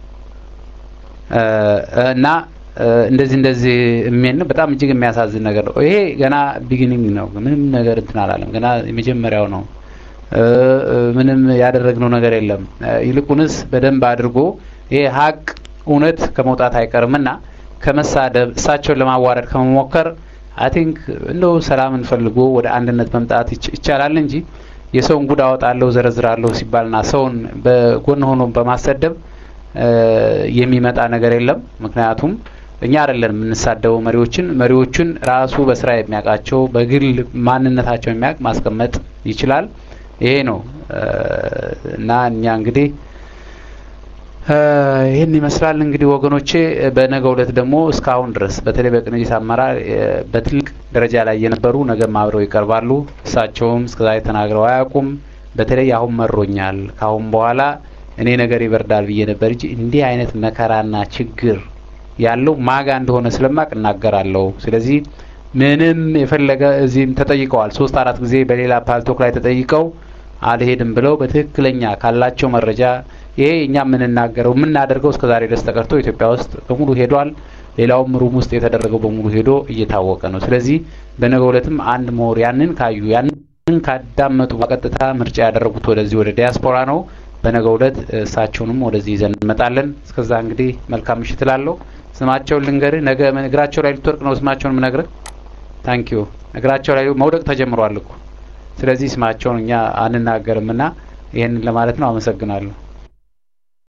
እና እንደዚህ እንደዚህ የሚል በጣም እጅግ የሚያሳዝን ነገር ነው። ይሄ ገና ቢጊኒንግ ነው። ምንም ነገር እንትን አላለም። ገና የመጀመሪያው ነው። ምንም ያደረግነው ነገር የለም። ይልቁንስ በደንብ አድርጎ ይሄ ሀቅ እውነት ከመውጣት አይቀርምና ከመሳደብ እሳቸውን ለማዋረድ ከመሞከር አይ ቲንክ እንደው ሰላምን ፈልጎ ወደ አንድነት መምጣት ይቻላል እንጂ የሰውን ጉድ አወጣለሁ ዘረዝራለሁ ሲባልና ሰውን በጎን ሆኖ በማሰደብ የሚመጣ ነገር የለም። ምክንያቱም እኛ አይደለን የምንሳደበው መሪዎችን መሪዎችን ራሱ በስራ የሚያውቃቸው በግል ማንነታቸው የሚያውቅ ማስቀመጥ ይችላል። ይሄ ነው እና እኛ እንግዲህ ይህን ይመስላል እንግዲህ ወገኖቼ። በነገው ዕለት ደግሞ እስካሁን ድረስ በተለይ በቅንጅት አመራር በትልቅ ደረጃ ላይ የነበሩ ነገም አብረው ይቀርባሉ። እሳቸውም እስከዛሬ ተናግረው አያውቁም። በተለይ አሁን መሮኛል፣ ካሁን በኋላ እኔ ነገር ይበርዳል ብዬ ነበር እንጂ እንዲህ አይነት መከራና ችግር ያለው ማጋ እንደሆነ ስለማቅ እናገራለሁ። ስለዚህ ምንም የፈለገ እዚህም ተጠይቀዋል። ሶስት አራት ጊዜ በሌላ ፓልቶክ ላይ ተጠይቀው አልሄድም ብለው በትክክለኛ ካላቸው መረጃ ይሄ እኛ የምንናገረው የምናደርገው እስከ ዛሬ ድረስ ተቀርቶ ኢትዮጵያ ውስጥ በሙሉ ሄዷል። ሌላውም ሩም ውስጥ የተደረገው በሙሉ ሄዶ እየታወቀ ነው። ስለዚህ በነገው ዕለትም አንድ ምሁር ያንን ካዩ ያንን ካዳመጡ በቀጥታ ምርጫ ያደረጉት ወደዚህ ወደ ዲያስፖራ ነው። በነገው ዕለት እሳቸውንም ወደዚህ ይዘን እንመጣለን። እስከዛ እንግዲህ መልካም ምሽት እላለሁ። ስማቸውን ልንገርህ። ነገ እግራቸው ላይ ልትወርቅ ነው ስማቸውን ምነግርህ። ታንኪዩ እግራቸው ላይ መውደቅ ተጀምሯል እኮ ስለዚህ ስማቸውን እኛ አንናገርም እና ይህንን ለማለት ነው። አመሰግናለሁ።